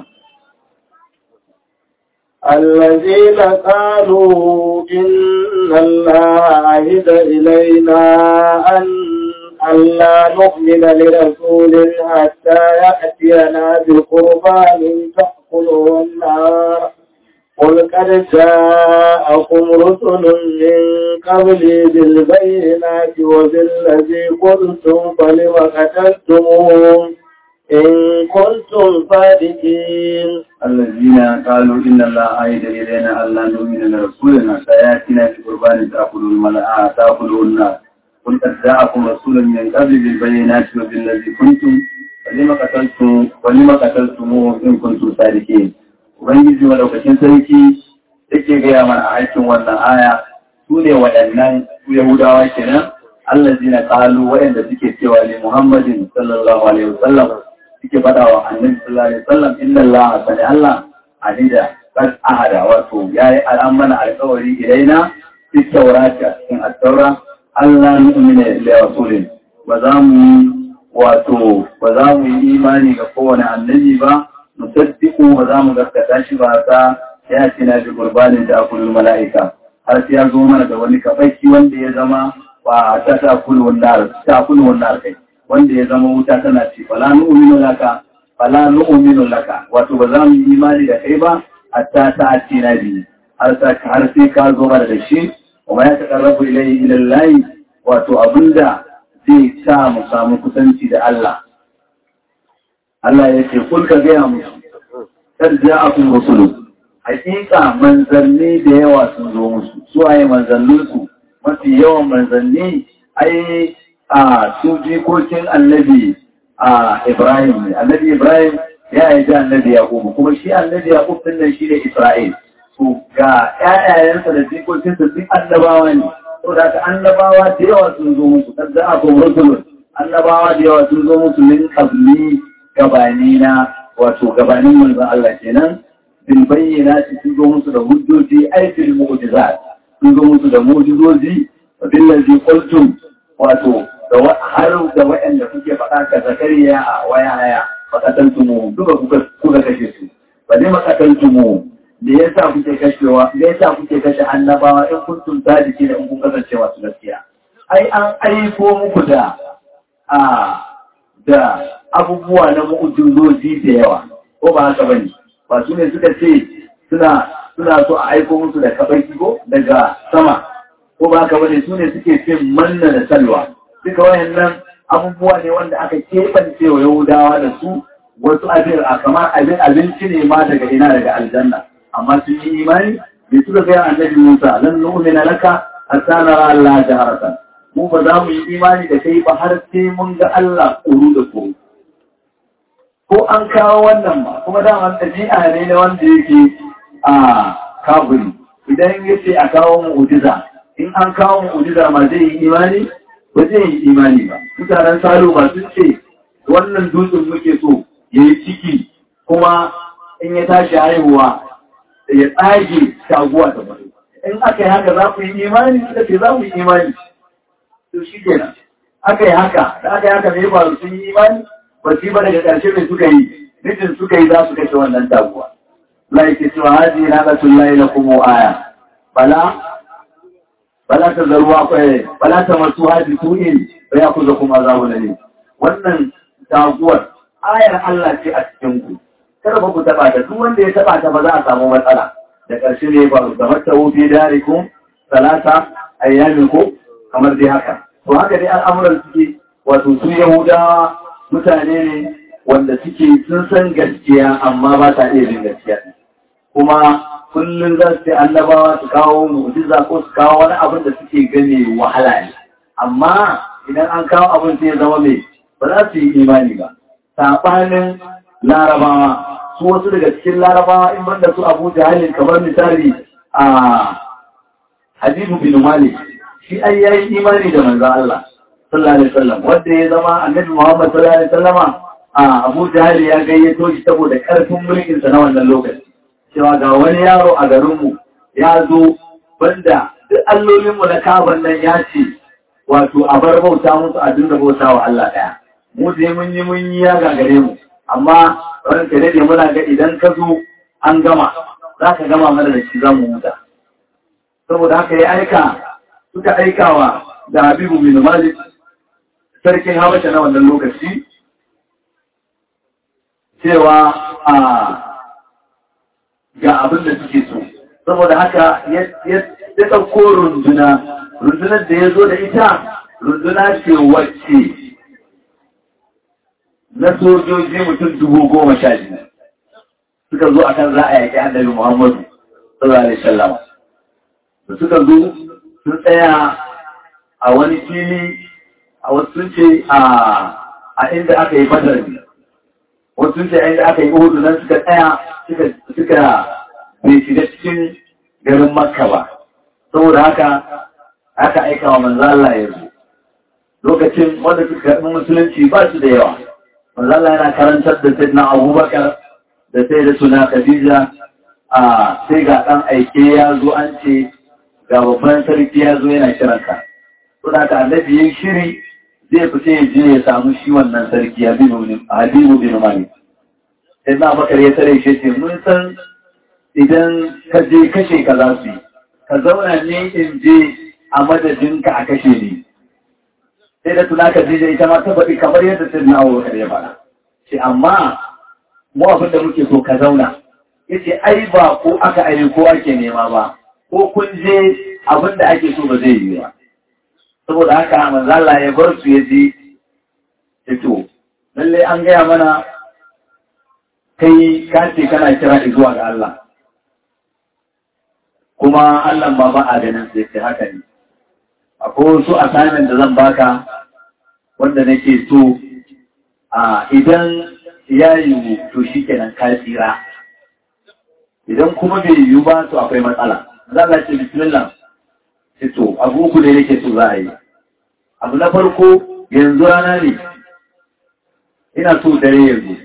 الذين قالوا إن الله عهد إلينا أن ألا نؤمن لرسول حتى يأتينا بقربان تأكله النار قل قد جاءكم رسل من قبلي بالبينات وبالذي قلتم فلم قتلتموهم إن كنتم صادقين الذين قالوا إن الله عيد إلينا ألا نؤمن لرسولنا سيأتينا بقربان تأكل الملأ تأكله النار قل قد جاءكم رسول من قبل بالبينات وبالذي كنتم فلم قتلتم فلم قتلتموه إن كنتم صادقين Ubangiji madaukakin sarki yake gaya mana a aikin wannan aya su ne waɗannan su Yahudawa kenan Allah zina ƙalu waɗanda suke cewa ne Muhammadin sallallahu alaihi wasallam suke faɗa wa annabi sallallahu alaihi wasallam inna Allah sani Allah anida qad ahada wato yayi al'amana alƙawari ilaina fi taurata cikin at-taura Allah nu'mina li rasulin ba za mu yi wato ba za mu yi imani ga kowane annabi ba musaddiqu ba za mu gaskata shi ba ta ya tina bi qurbanin da akulul mala'ika har sai ya zo mana da wani kafaki wanda ya zama ba ta ta kulun nar ta kulun nar kai wanda ya zama wuta tana ci fala nu'minu laka fala nu'minu laka wato ba za mu yi imani da kai ba hatta ta ati na bi har sa har sai ka zo mana da shi kuma ya taqarrabu ilayhi ila Allah wato abinda zai sa mu samu kusanci da Allah Allah ya ce kul ka gaya musu kar ja'akum rusulu hakika manzanni da yawa sun zo musu su waye manzanninsu mafi yawan manzanni ai a su jikokin annabi a Ibrahim ne. Annabi Ibrahim ya yi da annabi Yaƙubu, kuma shi annabi Yaƙub din nan shi ne Isra'il. Su ga ‘ya'yayensa da jikokinsa duk annabawa ne, so da ka annabawa da yawa sun zo musu, kan za a kuma rusulun, annabawa da yawa sun zo musu min kabli gabani na wato gabanin manzon Allah kenan. Bil bayyana sun zo musu da hujjoji aikin mu'jizat. Sun zo musu da mu'jizozi wa billazi qultum wato har da waɗanda kuke faɗa ka zakariya a waya haya makatan mu duka kuka kashe su ba ne makatan mu da ya sa kuke kashewa da ya sa kuke kashe annabawa in kuntum sadiki da in kun kasance masu gaskiya ai an aiko muku da a da abubuwa na mu'ujizoji da yawa ko ba haka bane ba su ne suka ce suna suna so a aiko musu da kabaki ko daga sama ko ba haka bane su ne suke cin manna da salwa duka wayannan abubuwa ne wanda aka keɓance wa yahudawa da su wasu abin a kamar abin abinci ne ma daga ina daga aljanna amma sun yi imani bai suka gaya annabi musa lan nu'mina laka hatta nara Allah jaharatan mu ba za mu yi imani da kai ba har sai mun ga Allah kuru da kuru ko an kawo wannan ba kuma daman ɗabi'a ne na wanda yake a kaburi idan ya ce a kawo mu'ujiza in an kawo mu'ujiza ma zai yi imani ba zai yi imani ba mutanen salo ba sun ce wannan dutsen muke so ya yi ciki kuma in ya tashi haihuwa ya tsage shaguwa da mutu in aka yi haka za ku yi imani suka ce za ku yi imani to shi kenan aka yi haka da aka yi haka mai faru sun yi imani ba su yi ba daga ƙarshe mai suka yi nufin suka yi za su kashe wannan taguwa Allah yake cewa haji na ga tullahi na kuma aya bala bala ta zaruwa kwaye bala ta masu haji tu'in ba ya kuza kuma za mu ne wannan taguwar ayar Allah ce a cikin ku kada ba ku taba ta duk wanda ya taba ta ba za a samu matsala da ƙarshe ne ba da mata wufi darikum salata ayyamin ko kamar dai haka to haka dai al'amuran suke wato su yahudawa mutane ne wanda suke sun san gaskiya amma ba ta iya bin gaskiya kuma kullum za su annabawa su kawo mu'jiza ko su kawo wani abin da suke gane wahala ne amma idan an kawo abin sai ya zama mai ba za su yi imani ba saɓanin larabawa su wasu daga cikin larabawa in banda su abu jahalin kamar misali a habibu bin malik shi ai yayi imani da manzon Allah sallallahu alaihi wasallam wanda ya zama annabi Muhammad sallallahu alaihi wasallama a Abu Jahl ya gayyato shi saboda karfin mulkin sa na wannan lokaci cewa ga wani yaro a garin mu ya zo banda duk allolin mu na kaban nan ya ce wato a bar bauta musu a dinga bauta wa Allah daya mu dai mun yi mun yi ya gagare mu amma wannan kare ne muna ga idan ka zo an gama za ka gama mana da shi za mu huta saboda haka ya aika suka aikawa da Habibu bin Malik sarkin Habasha na wannan lokaci cewa a ga abin da suke so saboda haka ya ɗauko runduna rundunar da ya zo da ita runduna ce wacce na sojoji mutum dubu goma sha biyu suka zo akan za a yaƙi annabi Muhammadu sallallahu alaihi wasallam da suka zo sun tsaya a wani fili a wasu sun ce a inda aka yi badar ne wasu sun ce a inda aka yi uhudu nan suka tsaya suka bai shiga cikin garin makka ba saboda haka aka aika wa manzo Allah ya zo lokacin wanda suka karɓi musulunci ba su da yawa manzo Allah yana karantar da sayyidina Abubakar da sai da suna Khadija a sai ga ɗan aike ya zo an ce ga babban sarki ya zo yana kiranka. Suna ka annabi yin shiri zai fita ya je ya samu shi wannan sarki Habibu bin Malik. Sai na bakar ya tare shi ce mun san idan ka je kashe ka za su yi. Ka zauna ne in je a madadinka a kashe ni. Sai da tuna ka je ita ma ta faɗi kamar yadda sai na Abubakar ya faɗa. Ce amma mu abin da muke so ka zauna. Yace ai ba ko aka ayi ko ake nema ba. ko kun je abin da ake so ba zai yi ba. Saboda haka manzala ya bar su ya ji fito. Lalle an gaya mana kai kace kana kira zuwa ga Allah. Kuma Allah ba ba a ganin sai sai haka ne. Akwai wasu assignment da zan baka wanda nake so a idan ya yi to shi kenan ka tsira. Idan kuma bai yiwu ba to akwai matsala. za a ce bismillah ce to abu uku ne nake so za a yi abu na farko yanzu rana ne ina so dare yanzu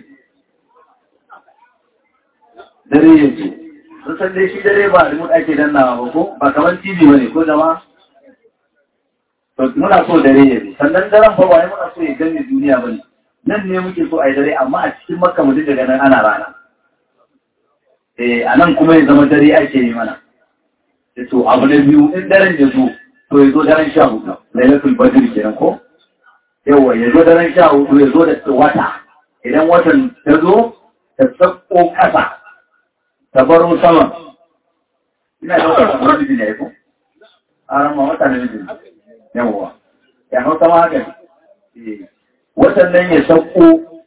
dare yanzu sun san dai shi dare ba remote ake dannawa ba ko ba kamar tv ba ne ko jama to muna so dare yanzu sannan daren fa wani muna so ya gani duniya ba ne nan ne muke so a yi dare amma a cikin makka mu daga nan ana rana eh a nan kuma ya zama dare ake yi mana to abu na biyu in daren ya zo to ya zo daren sha hudu lailatul badr kenan ko yawa ya zo daren sha hudu ya zo da wata idan watan ta zo ta tsakko kasa ta baro sama ina da wata kamar miji ne ko a ran ma wata ne miji yawa ya hausa ma haka ne watan nan ya sauko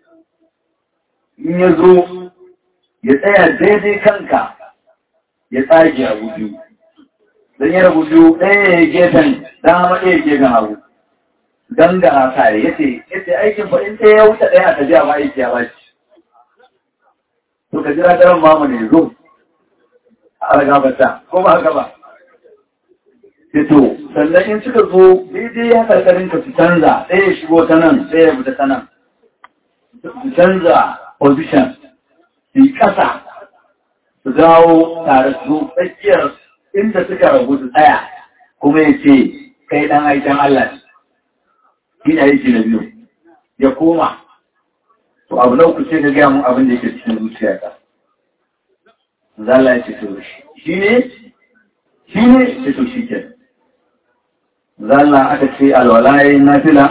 in ya zo ya tsaya daidai kanka ya tsage a biyu don ya rabu biyu ɗaya ya gefen dama ɗaya gefen hagu don ga kare ya ce ya ce aikin fa in ɗaya ya wuce ɗaya a tafiya ma aiki ya ba shi to ka jira daren mamu ne zo a ragabata ko ba haka ba fito sannan in suka zo daidai ya karkarin ka su canza ɗaya ya shigo ta nan ɗaya ya fita ta nan su canza position su yi ƙasa su dawo tare su tsakiyar inda suka rabu su tsaya kuma ya ce kai ɗan aikin Allah ne shi ne aiki na biyu ya koma to abu na uku ce ka gaya mun abin da yake cikin zuciyarka zalla ya ce to shi ne shi ne ce to shi ke zalla aka ce alwalaye na fila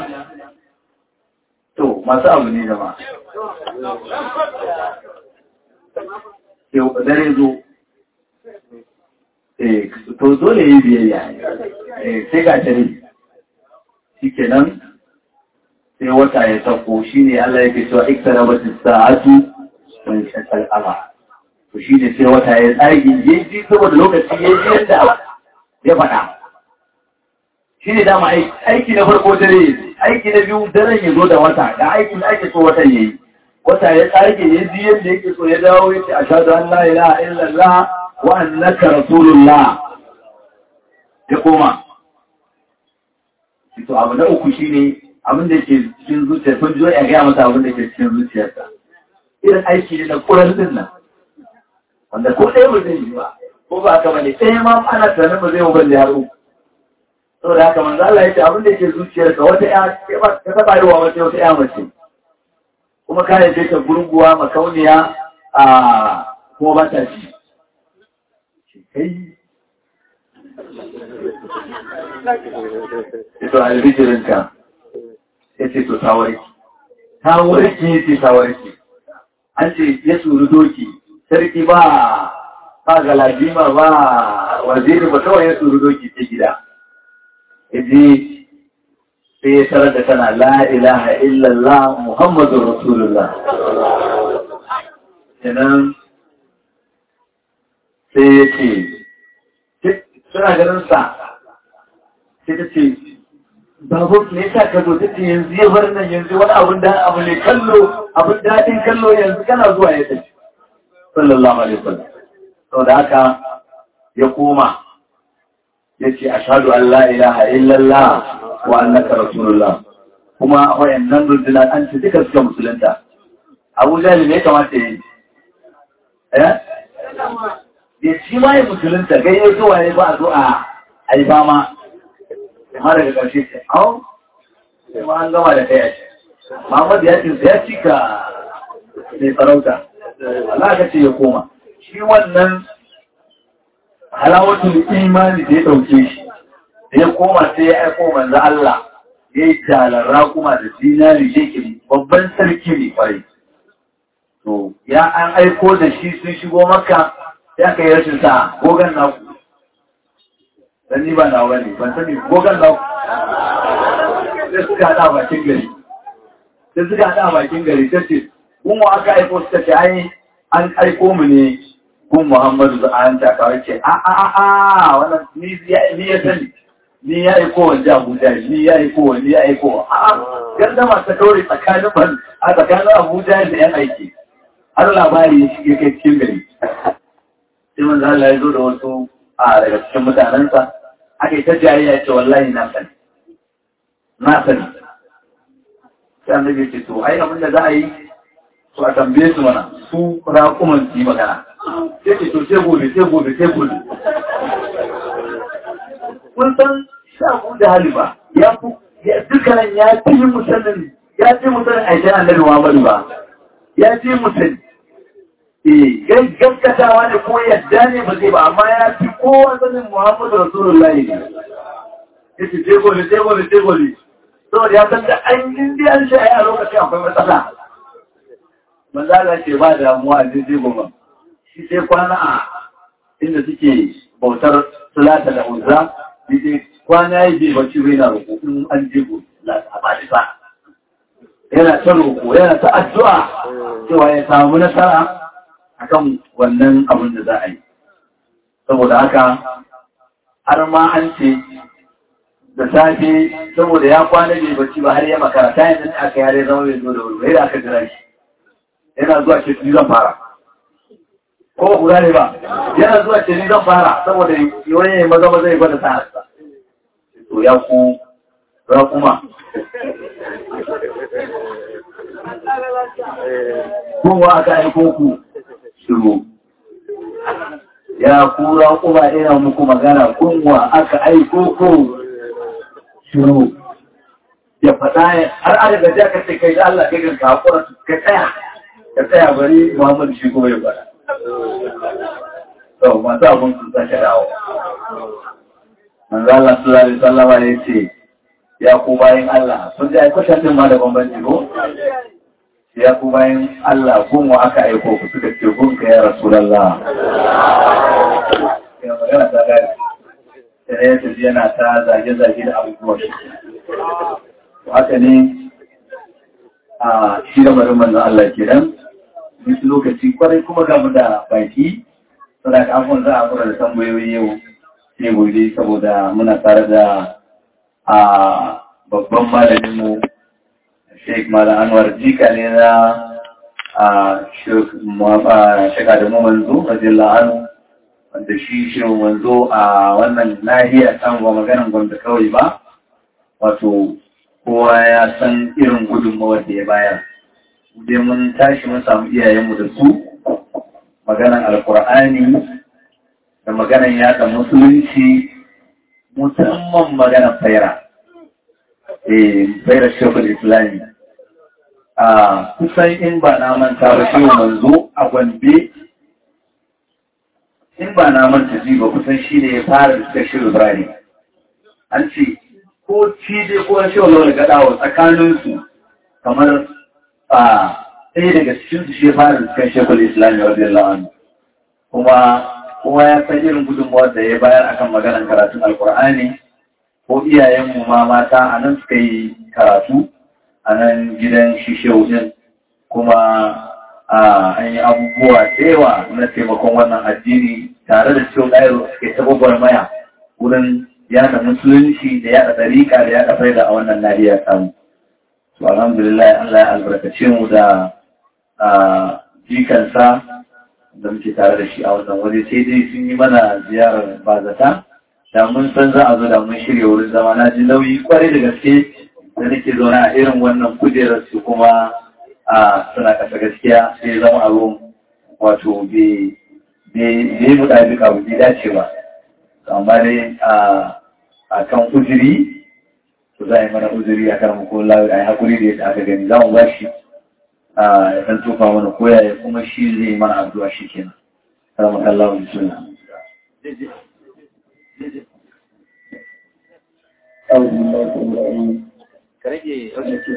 to masu abu ne jama'a dare zo to dole yi biyayya sai ga tare shi kenan sai wata ya sauko shi ne Allah yake cewa iktara ba sa'atu wani shakal ama to shi ne sai wata ya tsagi ya ji saboda lokaci ya ji yadda ya faɗa shi ne dama aiki na farko dare aiki na biyu daren ya zo da wata da aikin da ake so watan ya yi wata ya tsage ya ji yadda yake so ya dawo ya ce a shaɗu an la ilaha illallah wa annaka rasulullah ya koma to abu na uku shine abin da ke cikin zuciya kun ji ya gaya masa abin da ke cikin zuciyarsa irin aiki ne na kuran din nan wanda ko ɗaya ba zai yi ba ko ba haka bane ɗaya ma ana tunanin ba zai yi balle har uku saboda haka manzo Allah ya ce abin da ke zuciyarka wata ya ta taba yi wa wata wata ya mace kuma ka yace ta gurguwa makauniya a kuma ba ta ci kai ito albijirinka ya ce to tawarki tawarki ya ce tawarki an ce ya suru doki sarki ba ba galadima ba waziri ba kawai ya suru doki ta gida yaji sai ya tarar da tana la ilaha illallah muhammadun rasulullah kenan sai ya ce suna ganin sa sai ta ce babu ne sa ka zo take yanzu ya bar nan yanzu wani abun da abu ne kallo abun daɗin kallo yanzu kana zuwa ya tafi sallallahu alaihi wasallam saboda haka ya koma ya ce ashhadu an la ilaha illallah wa annaka rasulullah kuma wayannan rundunar an ce duka suka musulunta abu jahil ne kamata yi eh ya ci ma ya musulunta gayyato zuwa ya ba a zo a yi fama amma daga ƙarshe ce au sai ma an gama da kai ce Muhammad ya ce ya cika mai farauta Allah ka ce ya koma shi wannan halawatul imani da ya ɗauke shi da ya koma sai ya aiko manzo Allah ya yi jalara kuma da dinari yake babban sarki ne kwarai to ya an aiko da shi sun shigo maka ya kai rashin sa gogan naku dan ni ba na wani ban sani gogan naku sai suka hada bakin gari sai suka hada bakin gari ta ce kun wa aka aiko suka ce ai an aiko mu ne kun Muhammadu da an ta kawai ce a a a a wannan ni ya sani ni ya aiko wa Abuja ni ya aiko wa ni ya aiko wa a gardama ta kaure tsakanin ban a tsakanin Abuja da yan aiki har labari ya shige kai cikin gari sai manzo Allah ya zo da wasu a daga cikin mutanensa aka yi ta jayayya ce wallahi na sani na sani sai annabi ce to ai abin da za a yi to a tambaye su mana su raƙuman su yi magana sai ce to sai gobe sai gobe sai gobe kun san shafu da haliba ya fi dukkanin ya fi musanin ya fi musanin aikin annabi Muhammadu ba ya fi musanin eh gaskatawa ne ko yadda ne ba zai ba amma ya fi kowa sanin Muhammadu Rasulullahi ne yace sai gobe sai gobe sai gobe saboda ya san da an yi an shi a lokacin akwai matsala manzo Allah ce ba damuwa a jirgin goma shi sai kwana a inda suke bautar sulata da uzza sai kwana yi bai bacci bai na roƙo in an je gobe a bani sa yana ta roƙo yana ta addu'a cewa ya samu nasara akan wannan abin da za a yi saboda haka har ma an ce da safe saboda ya kwana bai bacci ba har ya makara ta yanzu aka yare zama bai zo da wuri da aka jira shi yana zuwa ce ni zan fara ko guda ne ba yana zuwa ce ni zan fara saboda wani ya maza maza ya gwada sa'arsa to ya ku ya kuma kowa aka aiko ku shiru ya kura kuma ina muku magana kunwa aka aiko ku shiru ya faɗa har an daga ja ka ce kai da Allah kai ka hakura ka tsaya ka tsaya bari Muhammad shi ko ya faɗa to masu abun sun sake dawo manzo Allah sallallahu alaihi wasallam ya ce ya ku bayin Allah sun ji aikatan din ma da bambanci ko ya ku bayan Allah gunwa aka aiko ku suka ce gunka ya Rasulallah. Ya magana ta gari, sai ya tafi yana ta zage-zage da abubuwan shi. Haka ne a shi da marin manzan Allah ke nan, wasu lokaci kwarai kuma gamu da baki, suna ka afon za a kura da tambayoyi yau sai gobe saboda muna tare da a babban malaminmu Sheikh Malam Anwar jika ne na a shekara da manzo, radiyallahu anhu, wanda shi shi manzo a wannan nahiya kan ba maganan gwamnati kawai ba, wato kowa ya san irin gudunmawar da ya bayar. Dai mun tashi mun samu iyayenmu da su, maganan alkur'ani da maganan yada musulunci, musamman maganan faira. Eh, faira shekul islami. a kusan in ba na manta ba shi manzo a gombe in ba na manta ji ba kusan shi ne ya fara da shi ibrahim an ce ko ci dai ko shi wani gadawa tsakaninsu kamar a ɗaya daga cikin su shi ya fara da shekul islami radiyallahu anhu kuma kuma ya san irin gudunmawar da ya bayar akan maganar karatun alkur'ani ko iyayenmu ma mata a nan suka yi karatu a nan gidan shishewu din kuma an yi abubuwa da yawa na taimakon wannan addini tare da cewa ɗayar suke ta maya wurin yada musulunci da yada ɗariƙa da yada faida a wannan nahiya samu. To alhamdulillah Allah ya albarkace mu da jikansa da muke tare da shi a wannan waje sai dai sun yi mana ziyarar bazata da mun san za a zo da mun shirya wurin zama na ji nauyi kwarai da gaske da nake zaune a irin wannan kujerar su kuma a suna kasa gaskiya sai zama abun wato bai mu ɗabi ka bai dace ba amma dai a kan uzuri to za a yi mana uzuri a kan mukun lawi a yi haƙuri da yadda aka gani za mu ba shi a ya san tufa mana koya ya kuma shi zai mana addu'a shi kenan salamu allahu bismillah كرجي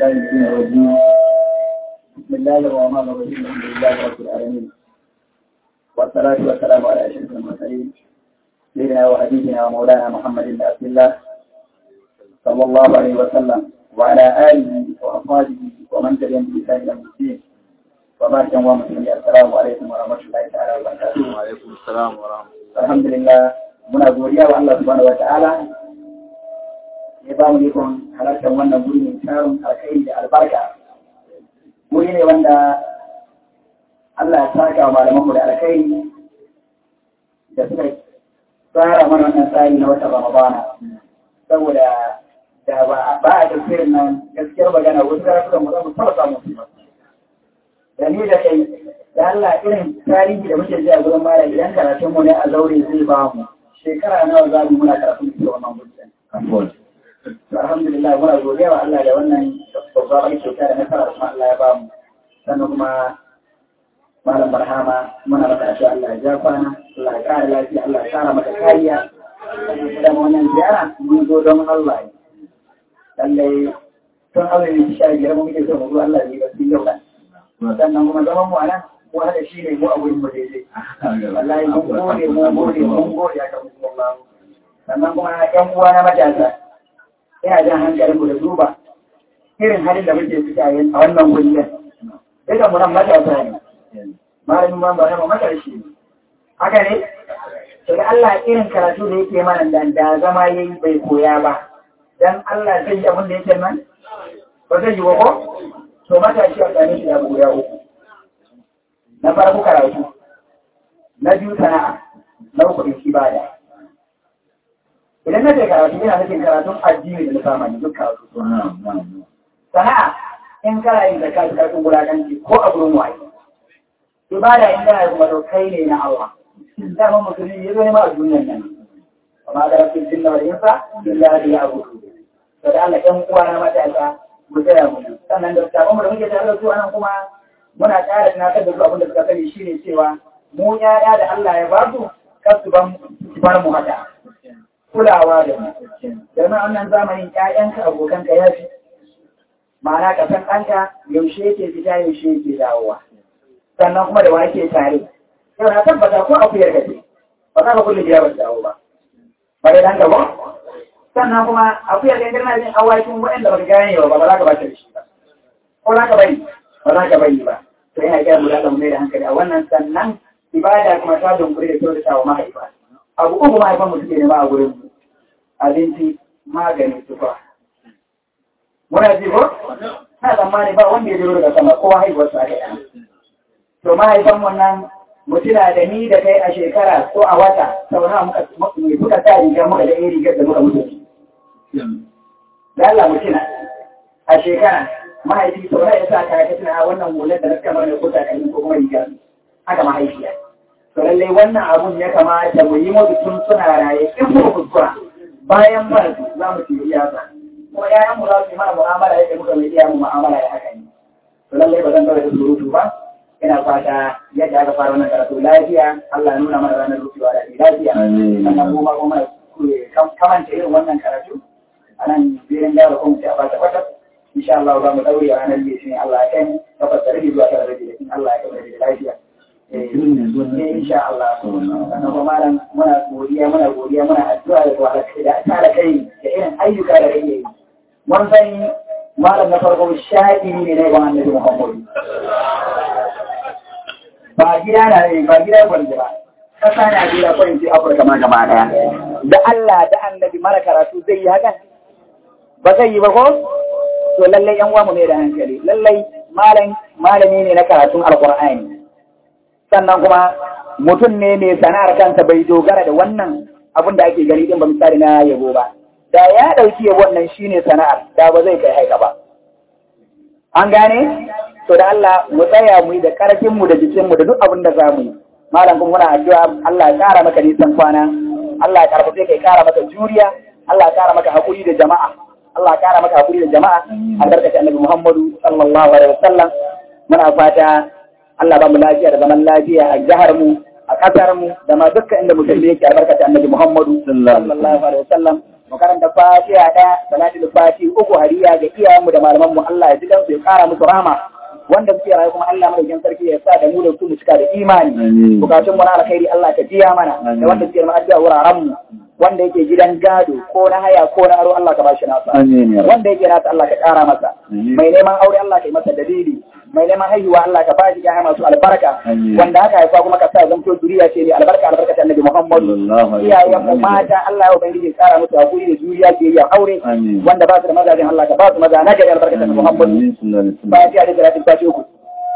بسم الله الرحمن الرحيم الحمد لله رب العالمين والصلاة والسلام على أشرف المرسلين سيدنا وحبيبنا ومولانا محمد بن عبد الله صلى الله عليه وسلم وعلى آله وأصحابه ومن تبعهم بإحسان إلى يوم الدين وبارك الله مسلمين السلام عليكم ورحمة الله تعالى وبركاته وعليكم السلام ورحمة الحمد لله muna godiya wa Allah subhanahu wata'ala ya ba mu ikon halartar wannan guri mai tarin alkai da albarka guri ne wanda Allah ya saka wa malamanmu da alkai da suka tsara mana wannan tsari na wata Ramadana saboda da ba a tafsirin nan gaskiyar magana wasu karatukan mu za mu taɓa samun su ba da ni da kai da Allah irin tarihi da muke ji a gurin malam idan karatun mu ne a zaure zai ba mu shekara nawa za mu muna karatun da wannan mutum. To alhamdulillah muna godiya wa Allah da wannan babbar kyauta da nasara kuma Allah ya ba mu. Sannan kuma malam barhama muna maka addu'a Allah ya ja kwana, Allah ya kara lafiya, Allah ya kara maka kariya. Dan wannan ziyara mun zo don Allah. Lallai tun Allah ne sha biyar mu muke so mu zo Allah ne ba su yau da. Sannan kuma zaman mu a nan mu hada shi ne mu a wurin mu daidai. wallahi mun gode mun gode mun gode a kan Allah sannan kuma ƴan uwa na matasa ina jan hankalin mu da duba irin halin da muke fita yin a wannan guriyar duka mu nan matasa ne malamin man ba na matashi ne haka ne to da Allah irin karatu da yake mana da da zama yayi bai koya ba dan Allah zai yi abin da yake nan ba zai yi wa ko to matashi a tsakanin shi da guda uku na farko karatu na biyu sana'a na uku in ibada idan na ce karatu ina nufin karatun addini da na zamani duk karatu sana'a in kana yin zakka da karfin wulakanci ko a gurin waye ibada in kana kuma to kai ne na Allah dama musulmi ya zo ne ma a duniyar nan amma da rabbin jinna wal insa illa bi ya'budu to da Allah ɗan uwa na matasa mu tsaya mu sannan da sabon da muke tare da su anan kuma muna ƙara tunatar da su abin da suka sani shine cewa mu yaya da Allah ya ba su kar su ban bar mu haka kulawa da mu domin wannan zamanin ƴaƴanka abokanka ya fi ma'ana ka san ɗanka yaushe yake fita yaushe yake dawowa sannan kuma da wa yake tare yau na tabbata ko akuyar ka ce ba za ka kulle biya ba dawo ba ba dai ɗanka ba sannan kuma akuyar ka girma jin awakin waɗanda ba ka gane ba ba za ka ba ta da shi ba ko za ka bari ba za ka bari ba to yana gyara mu da mai da hankali a wannan sannan ibada kuma ta dunkuri da kyautata wa mahaifa abu uku mahaifan mu suke nema a gurin mu abinci magani tufa muna ji ko na tsammani ba wanda ya jiro daga sama kowa haihuwar su aka yana to mahaifan mu nan mutuna da ni da kai a shekara ko a wata sau nawa muka muka sa rigar muka da irin rigar da muka mutu da Allah mutuna a shekara mahaifi sau nawa ya sa kaya ta tuna wannan hular da na kamar da kusa kan ko kuma rigar haka mahaifiya to lallai wannan abun ya kamata mu yi mutu tun suna raye in mu kuskura bayan bar za mu ci iyaka kuma ƴaƴan mu za su yi mana mu'amala yadda muka mai iya mu mu'amala ya haka ne to lallai ba zan kawai da surutu ba ina fata yadda aka fara wannan karatu lafiya Allah ya nuna mana ranar rufewa da lafiya sannan kuma kuma kamanta irin wannan karatu a nan birin gyara kuma sai a fata kwata insha Allah za mu daure a ranar litinin Allah ya kai takwas da rabi zuwa tara da rabi in Allah ya kai da lafiya eh insha Allah sannan kuma malam muna godiya muna godiya muna addu'a da wala da tara kai da irin ayyuka da kake yi mun san malam na farko sha'iri ne na ibn annabi Muhammad ba gida na ne ba gida gwanda ba kasa na gida ko in ce Afirka ma gaba daya da Allah da annabi mara karatu zai yi hakan ba zai yi ba ko to lallai yan uwa mu ne da hankali lallai malam malami ne na karatun alqur'ani sannan kuma mutum ne mai sana'ar kansa bai dogara da wannan abin da ake gani din ba misali na yabo ba da ya ɗauki yabo wannan shine sana'ar da ba zai kai haika ba an gane to da Allah mu tsaya mu yi da karfin mu da jikin mu da duk abin da za mu yi malam kuma muna addu'a Allah ya kara maka nisan kwana Allah ya karfafe kai kara maka juriya Allah ya kara maka hakuri da jama'a Allah ya kara maka hakuri da jama'a albarkaci annabi Muhammadu sallallahu alaihi wasallam muna fata Allah ba mu lafiya da zaman lafiya a jihar mu a kasar mu da ma dukkan inda musulmi yake albarkaci annabi Muhammadu sallallahu alaihi wasallam mu karanta fatiha da salatul fati uku hariya ga iyayenmu da malaman mu Allah ya ji dan su ya kara musu rahama wanda suke rayu kuma Allah madaukakin sarki ya sa da mu da su mu cika da imani bukatun mu na alkhairi Allah ka jiya mana da wanda suke ma addu'a wuraren mu wanda yake gidan gado ko na haya ko na aro Allah ka bashi nasa wanda yake nasa Allah ka kara masa mai neman aure Allah ka yi masa dalili mai neman haihuwa Allah ka bashi ya masu albarka wanda haka haifa kuma ka sa zamto zuriya ce ne albarka albarka ta annabi Muhammadu iyayen mu mata Allah ya ubangiji kara musu hakuri da juriya ke yi aure wanda ba su da mazajin Allah ka ba su maza na gari albarka ta Muhammadu bayan ta da salatin tashi uku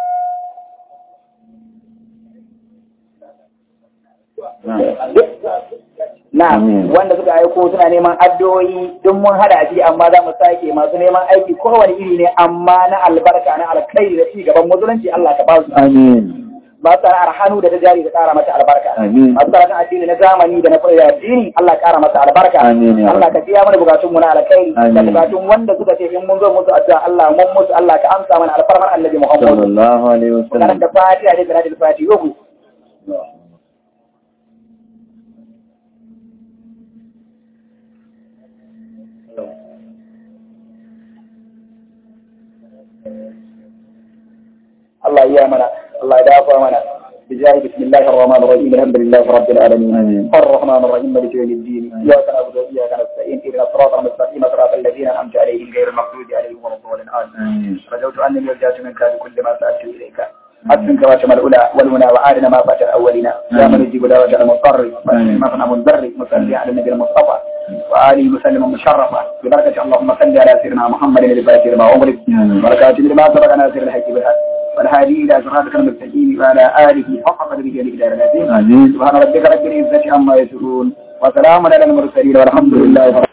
na wanda suka aiko suna neman addu'o'i duk mun hada shi amma za mu sake masu neman aiki kowane iri ne amma na albarka na alkhairi da ci gaban musulunci Allah ka ba su amin ba su sana'ar hannu da ta jari ta kara mata albarka Amin. masu sana'ar addini na zamani da na fara addini Allah ya kara mata albarka Amin, ya Allah ka biya mana bukatun mu na alkhairi da Amin. bukatun wanda suka ce in mun zo musu addu'a Allah mun musu Allah ka amsa mana alfarmar annabi Muhammad sallallahu alaihi wasallam karanta fatiha da salatul fatiha uku Allah ya mana Allah ya dafa mana بجاه بسم الله الرحمن الرحيم الحمد لله رب العالمين آمين. الرحمن الرحيم مالك يوم الدين اياك نعبد واياك نستعين اهدنا الصراط المستقيم صراط الذين انعمت عليهم غير المغضوب عليهم ولا الضالين امين آمين. رجوت انني رجعت منك بكل ما سالت اليك حسنك وشمل الاولى والمنى وعادنا ما فات اولنا يا من يجيب دعوه المضطر آمين. ما صنع منذر مصلي على النبي المصطفى وآله وسلم مشرفة ببركة اللهم صل على سيدنا محمد الفاتح لما أغلق آمين. بركات لما سبق ناصر الحق بالحق والهادي إلى صراطك المستقيم وعلى آله حق قدره بجاه العظيم آمين. سبحان ربك رب العزة عما يصفون وسلام على المرسلين والحمد لله رب